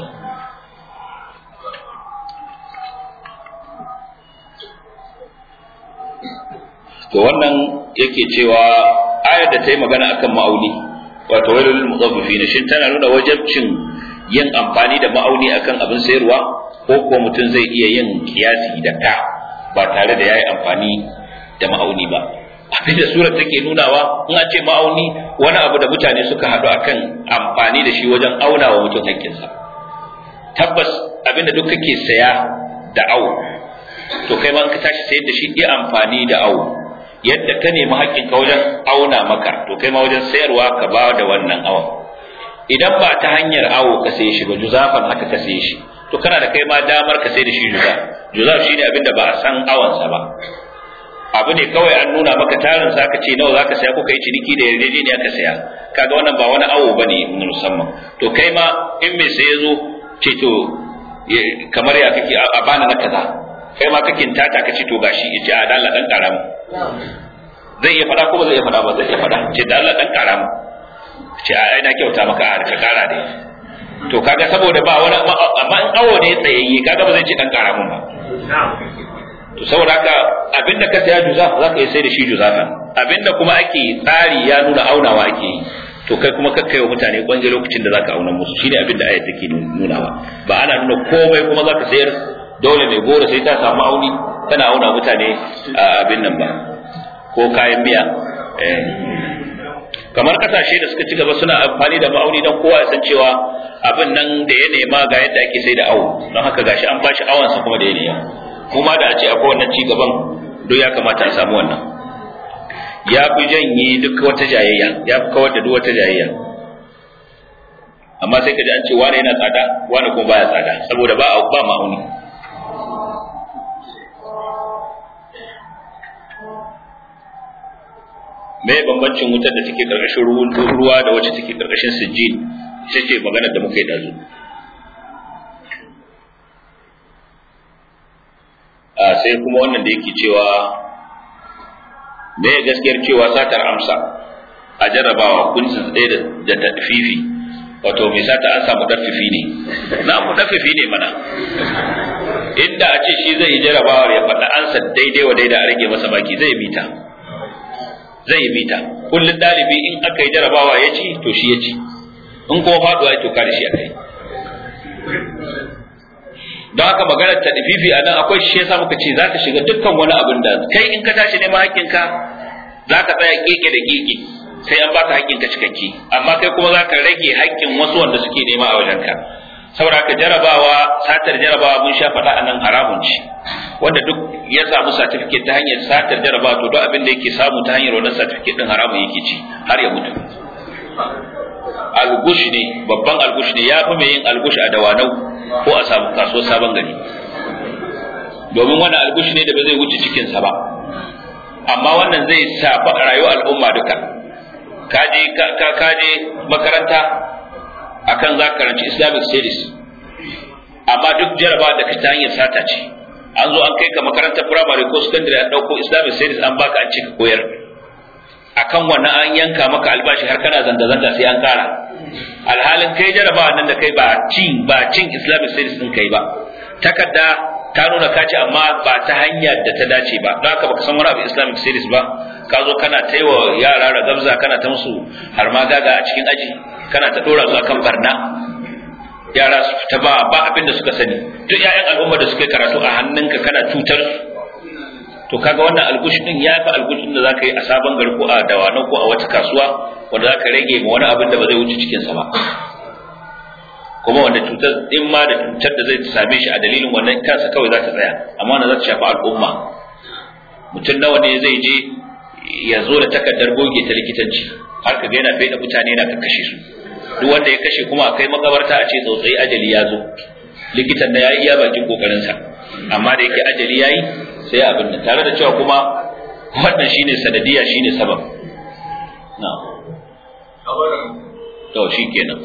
to wannan yake cewa ayar da ta yi magana akan ma'auni wato wailul mutaffifin shin tana nuna wajabcin yin amfani da ma'auni akan abin sayarwa ko kuwa mutum zai iya yin kiyasi da ka ba tare da yayi amfani da ma'auni ba abinda surar take nunawa in an ce ma'auni wani abu da mutane suka haɗu akan amfani da shi wajen auna wa mutum hakkinsa tabbas abinda duk kake saya da awo to kai ma in ka tashi sayar da shi iya amfani da awo yadda ka nemi haƙƙinka wajen auna maka to kai ma wajen sayarwa ka ba da wannan awon idan ba ta hanyar awo ka saye shi ba juzafan haka ka saye shi to kana da kai ma damar ka sai da shi juza juzaf shine abinda ba a san awansa ba abu ne kawai an nuna maka tarin sa aka ce nawa zaka saya ko kai ciniki da yarjejeniya ka saya kaga wannan ba wani awo bane musamman to kai ma in mai sai zo ce to kamar ya kake a bana na kaza kai ma kake tata ka ce to gashi yace a dalla dan karamu zai iya fada ko ba zai iya fada ba zai iya fada ce dalla dan karamu ce a ina kyauta maka a ka kara dai to kaga saboda ba wani amma in awo ne tsayayye kaga ba zai ce dan karamun ba to saboda haka abinda ka saya juza za ka yi sai da shi juzafa abinda kuma ake tsari ya nuna aunawa ake yi to kai kuma ka kai wa mutane kwanje lokacin da zaka auna musu shine abinda ayat take nunawa ba ana nuna komai kuma zaka sayar dole mai gora sai ta samu auni tana auna mutane abin nan ba ko kayan miya kamar kasashe da suka ci gaba suna amfani da ma'auni don kowa ya san cewa abin nan da ya nema ga yadda ake sai da awo don haka gashi an bashi awansa kuma da ya nema kuma da a ce akwai wannan ci gaban duk ya kamata a samu wannan ya fi janye duk wata jayayya ya fi kawar da duk wata jayayya amma sai ka ji an ce wane yana tsada wane kuma baya tsada saboda ba ba ma'auni me bambancin wutar da take karkashin ruwa da wacce take karkashin sijjin ita ce maganar da muka yi dazu a sai kuma wannan da yake cewa me gaskiyar cewa satar amsa a jarrabawa kun tsaye da tafifi wato mai sata an samu dafifi ne na mu dafifi ne mana inda a ce shi zai yi jarabawar ya faɗa ansa daidai wa daidai a rage masa baki zai bita zai yi bita kullum ɗalibi in aka yi jarabawa ya ci to shi ya ci in kuma faɗuwa ya toka da shi a kai don haka maganar ta dififi a nan akwai shi yasa muka ce za ka shiga dukkan wani abin da kai in ka tashi neman haƙƙinka za ka tsaya keke da keke sai an baka haƙƙinka cikakke amma kai kuma za ka rage haƙƙin wasu wanda suke nema a wajenka saboda ka jarabawa satar jarabawa mun sha faɗa a nan haramun ce wanda duk ya samu certificate ta hanyar satar jarabawa to duk abin da yake samu ta hanyar wannan certificate din haramun yake ci har ya mutu algush ne babban algush ne ya fi mai yin algush a dawanau ko a samu kasuwar sabon gari domin wannan algush ne da ba zai wuce cikinsa ba amma wannan zai shafi rayuwar al'umma duka kaje ka kaje makaranta akan za ka karanci islamic studies amma duk jarabawa da ka ta hanyar sata ce an zo an kai ka makarantar primary ko secondary an dauko islamic studies an baka an ce ka koyar akan wannan an yanka maka albashi har kana zanga-zanga sai an kara alhalin kai jarabawa nan da kai ba cin ba cin islamic studies din kai ba takarda ta nuna ka ci amma ba ta hanyar da ta dace ba don haka baka san wani abu islamic studies ba ka zo kana ta wa yara ragabza kana ta musu har ma gaga a cikin aji kana ta dora su akan barna yara su fita ba ba abin da suka sani duk 'ya'yan al'umma da suka karatu a hannunka kana cutar su to kaga wannan algushi din ya fi algushin da zaka yi a sabon gari ko a dawanau ko a wata kasuwa wanda zaka rage ma wani abin da ba zai wuce cikin sa ba kuma wanda cutar din ma da cutar da zai same shi a dalilin wannan kansa kawai za ta tsaya amma wannan za ta shafi al'umma mutum nawa ne zai je ya zo da takardar goge ta likitanci har ka ga yana bai da mutane yana kakkashe su duk wanda ya kashe kuma a kai makabarta a ce tsautsayi ajali ya zo likitan na ya yi iya bakin kokarinsa amma da yake ajali ya yi sai abin da tare da cewa kuma wannan shine sanadiya shine sabab na to shi kenan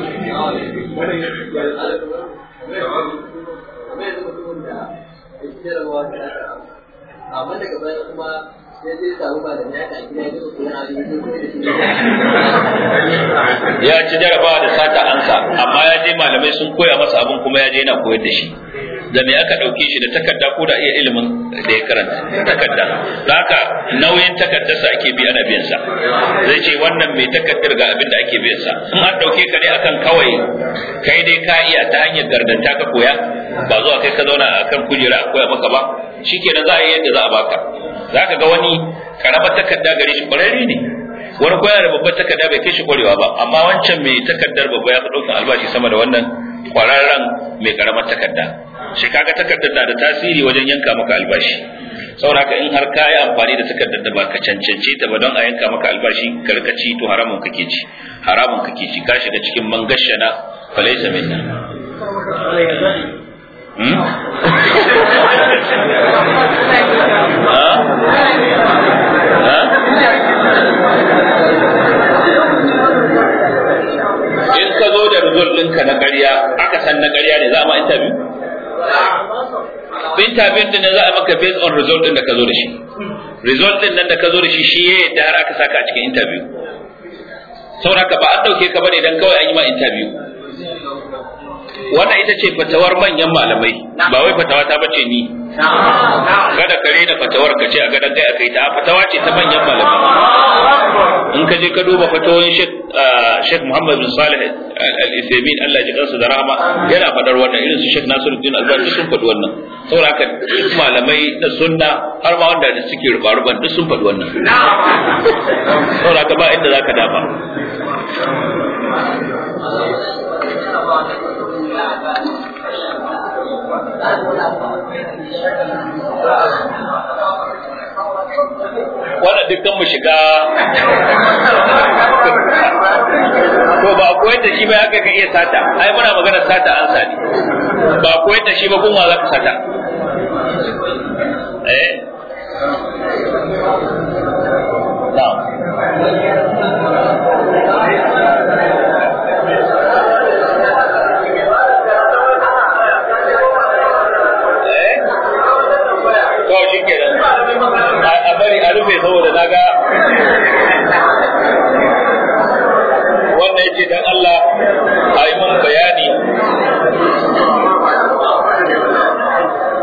amma daga baya kuma sai zai samu ba da naka gida ya zo koyan abin ya ci jarabawa da sata ansa amma ya je malamai sun koya masa abin kuma ya je yana koyar da shi da me aka ɗauke shi da takarda ko da iya ilimin da ya karanta takarda da haka nauyin takardarsa ake bi ana biyan sa zai ce wannan mai takardar ga abin da ake biyan sa in an ɗauke ka ne akan kawai kai dai ka iya ta hanyar gardanta ka koya ba zuwa kai ka zauna akan kujera a koya maka ba shikenan za a yi yadda za a baka za ka ga wani karamar takarda gare shi kwararre ne wani koya da babbar takarda bai kai shi kwarewa ba amma wancan mai takardar babba ya fi ɗaukan albashi sama da wannan kwararren mai karamar takarda shi kaga takardar na da tasiri wajen yanka maka albashi saboda haka in har ka yi amfani da takardar da ba ka cancance ta ba don a yanka maka albashi karkaci to haramun kake ci haramun kake ci ka shiga cikin mangashana falaisa minna hmm? ha? ha? in ka zo da result ɗinka na ƙarya aka san na ƙarya ne za a ma interview interview din za a maka based on result din da ka zo da shi result din nan da ka zo da shi shi ya yadda har aka saka a cikin interview saboda haka ba an dauke ka bane dan kawai an yi ma interview wannan ita ce fatawar manyan malamai ba wai fatawa ta bace ni kada kare da fatawar ka ce a gadan kai akai ta fatawa ce ta manyan malamai in ka je ka duba fatawoyin Sheikh Sheikh Muhammad bin Salih Al-Uthaymeen Allah ya ji kansa da rahama yana fadar wannan irin su Sheikh Nasiruddin Albani sun faɗi wannan saboda haka duk malamai da sunna har ma wanda suke rubar duk sun faɗi wannan saboda haka ba inda zaka dafa wannan dukkan mu shiga to ba koyar da shi ba haka ka iya sata ai muna magana sata an sani ba koyar da shi ba kuma za ka sata eh na'am to shi kenan a bari a rufe saboda na ga wannan yace dan Allah a yi mun bayani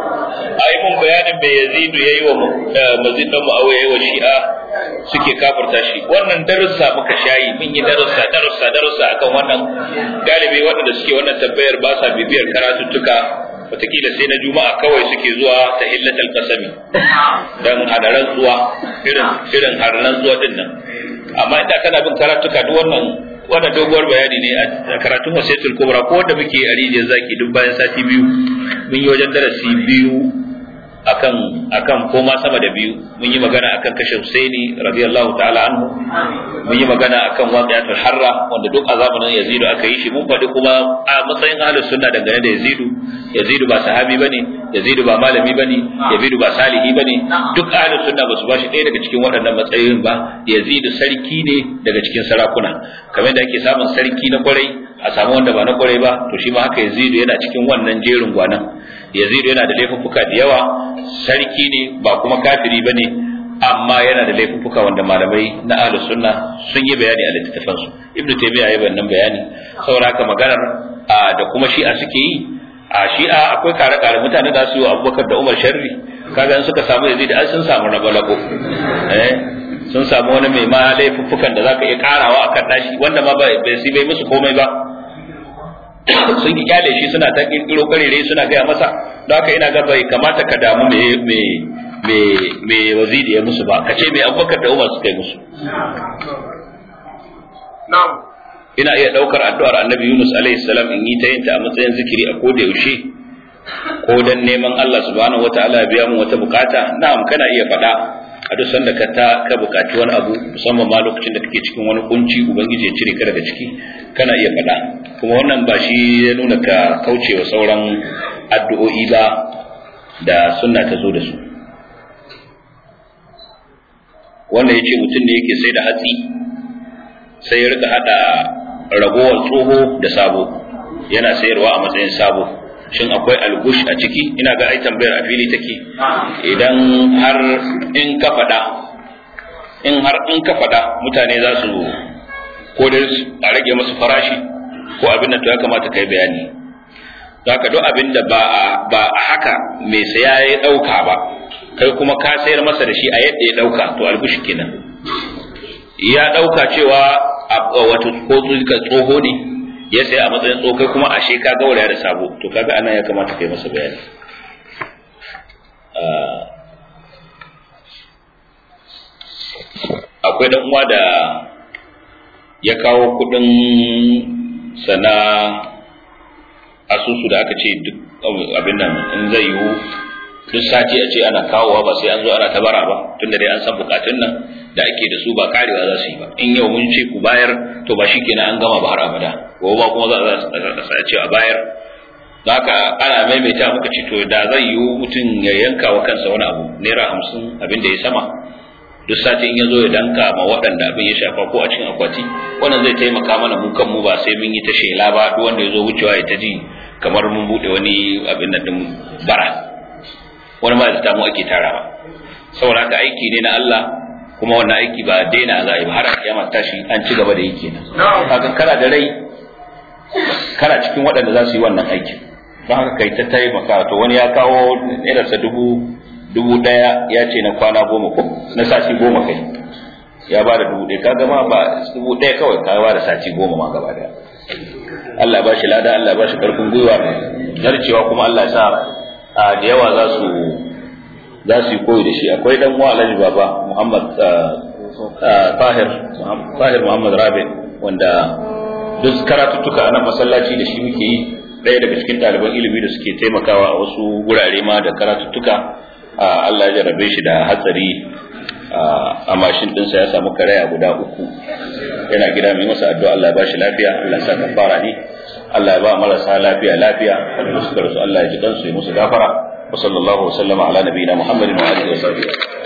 mazid dan muawiya wa shi'a suke kafirta shi wannan darussa muka shayi mun yi darussa darussa darussa akan wannan galibi waɗanda suke wannan tabbayar ba sa bibiyar karatuttuka wataƙila sai na juma'a kawai suke zuwa ta hillatal kasami dan hada rantsuwa irin irin har rantsuwa din nan amma inda kana bin karatuka duk wannan wannan doguwar bayani ne a karatun wasiyatul kubra ko wanda muke a rijiyar zaki duk bayan sati biyu mun yi wajen darasi biyu akan akan koma sama da biyu mun yi magana akan kashe Husaini radiyallahu ta'ala anhu mun yi magana akan waqi'atul harra wanda duk a zamanin Yazidu aka yi shi mun faɗi kuma a matsayin ahlus sunna dangane da Yazidu Yazidu ba sahabi bane Yazidu ba malami bane Yazidu ba salihi bane duk ahlus sunna ba su bashi ɗaya daga cikin waɗannan matsayoyin ba Yazidu sarki ne daga cikin sarakuna kamar da ake samun sarki na kwarai a samu wanda ba na kwarai ba to shi ma haka Yazidu yana cikin wannan jerin gwanan Yazidu yana da laifuffuka da yawa sarki ne ba kuma kafiri ba ne amma yana da laifuffuka wanda malamai na ahlu sunna sun yi bayani a littattafan su ibnu taymiya ya wannan bayani saboda haka maganar da kuma shi'a suke yi a shi'a akwai kare kare mutane da su yi abubakar da umar sharri kaga in suka samu yazid an sun samu rabalako eh sun samu wani mai ma laifuffukan da zaka iya karawa akan nashi wanda ma bai bai musu komai ba sun ki kyale shi suna ta kirkiro karere suna gaya masa don haka ina ga bai kamata ka damu me me me me waziri ya musu ba ka ce me abubakar da umar suka yi musu ina iya daukar addu'ar annabi yunus alaihi salam in yi ta yin ta a matsayin zikiri a koda yaushe ko dan neman Allah subhanahu wataala ya biya mu wata bukata na'am kana iya faɗa a duk sanda ka ta ka bukaci wani abu musamman ma lokacin da kake cikin wani kunci ubangiji ya cire ka daga ciki kana iya faɗa kuma wannan ba shi ya nuna ka kaucewa sauran addu'o'i ba da sunna ta zo da su wanda ya ce mutum ne yake sai da hatsi sai ya rika hada ragowar tsoho da sabo yana sayarwa a matsayin sabo shin akwai algush a ciki ina ga ai tambayar a fili take idan har in ka faɗa in har in ka faɗa mutane za su ko da a rage musu farashi ko abin da to ya kamata kai bayani haka duk abin da ba a ba a haka mai saya ya ɗauka ba kai kuma ka sayar masa da shi a yadda ya ɗauka to algush kenan ya ɗauka cewa wato ko tsoho ne ya sai a matsayin tsokai kuma ashe ka gauraya da sabo to kaga anan ya kamata kai masa bayani akwai dan uwa da ya kawo kudin sana asusu da aka ce duk abin nan in zai yiwu duk sati a ce ana kawowa ba sai an zo ana tabara ba tunda dai an san bukatun nan da ake da su ba karewa za su yi ba in yau mun ce ku bayar to ba shikenan an gama ba har abada gobe ba kuma za a ce a bayar haka ana maimaita muka ce to da zai yiwu mutum ya yanka wa kansa wani abu naira hamsin abin da ya sama duk sati in ya zo ya danka ma waɗanda abin ya shafa ko a cikin akwati wannan zai taimaka mana mu kanmu ba sai mun yi ta shela ba duk wanda ya zo wucewa ya ta ji kamar mun buɗe wani abin nan din bara wani ma da mu ake tarawa saboda haka aiki ne na Allah kuma wannan aiki ba daina za a yi ba har a kiyama tashi an ci gaba da yi kenan kaga kana da rai kana cikin waɗanda za su yi wannan aikin don haka kai ta taimaka to wani ya kawo nairarsa dubu dubu ɗaya ya ce na kwana goma ko na sati goma kai ya ba da dubu ɗaya kaga ma ba dubu ɗaya kawai ka ba da sati goma ma gaba daya Allah ya ba shi lada Allah ya ba shi ƙarfin gwiwa narcewa kuma Allah ya sa a da yawa za su za su yi koyi da shi akwai dan uwa Alhaji Baba Muhammad Tahir Tahir Muhammad Rabi wanda duk karatuttuka a nan masallaci da shi muke yi ɗaya daga cikin ɗaliban ilimi da suke taimakawa a wasu wurare ma da karatuttuka Allah ya jarabe shi da hatsari a mashin ɗinsa ya samu karaya guda uku yana gida mai masa addu'a Allah ya ba shi lafiya Allah ya sa kafara ne Allah ya ba marasa lafiya lafiya wanda suka rasu Allah ya ji kansu ya musu gafara wa sallallahu wa sallama ala nabiyina Muhammadin wa alihi wa sahbihi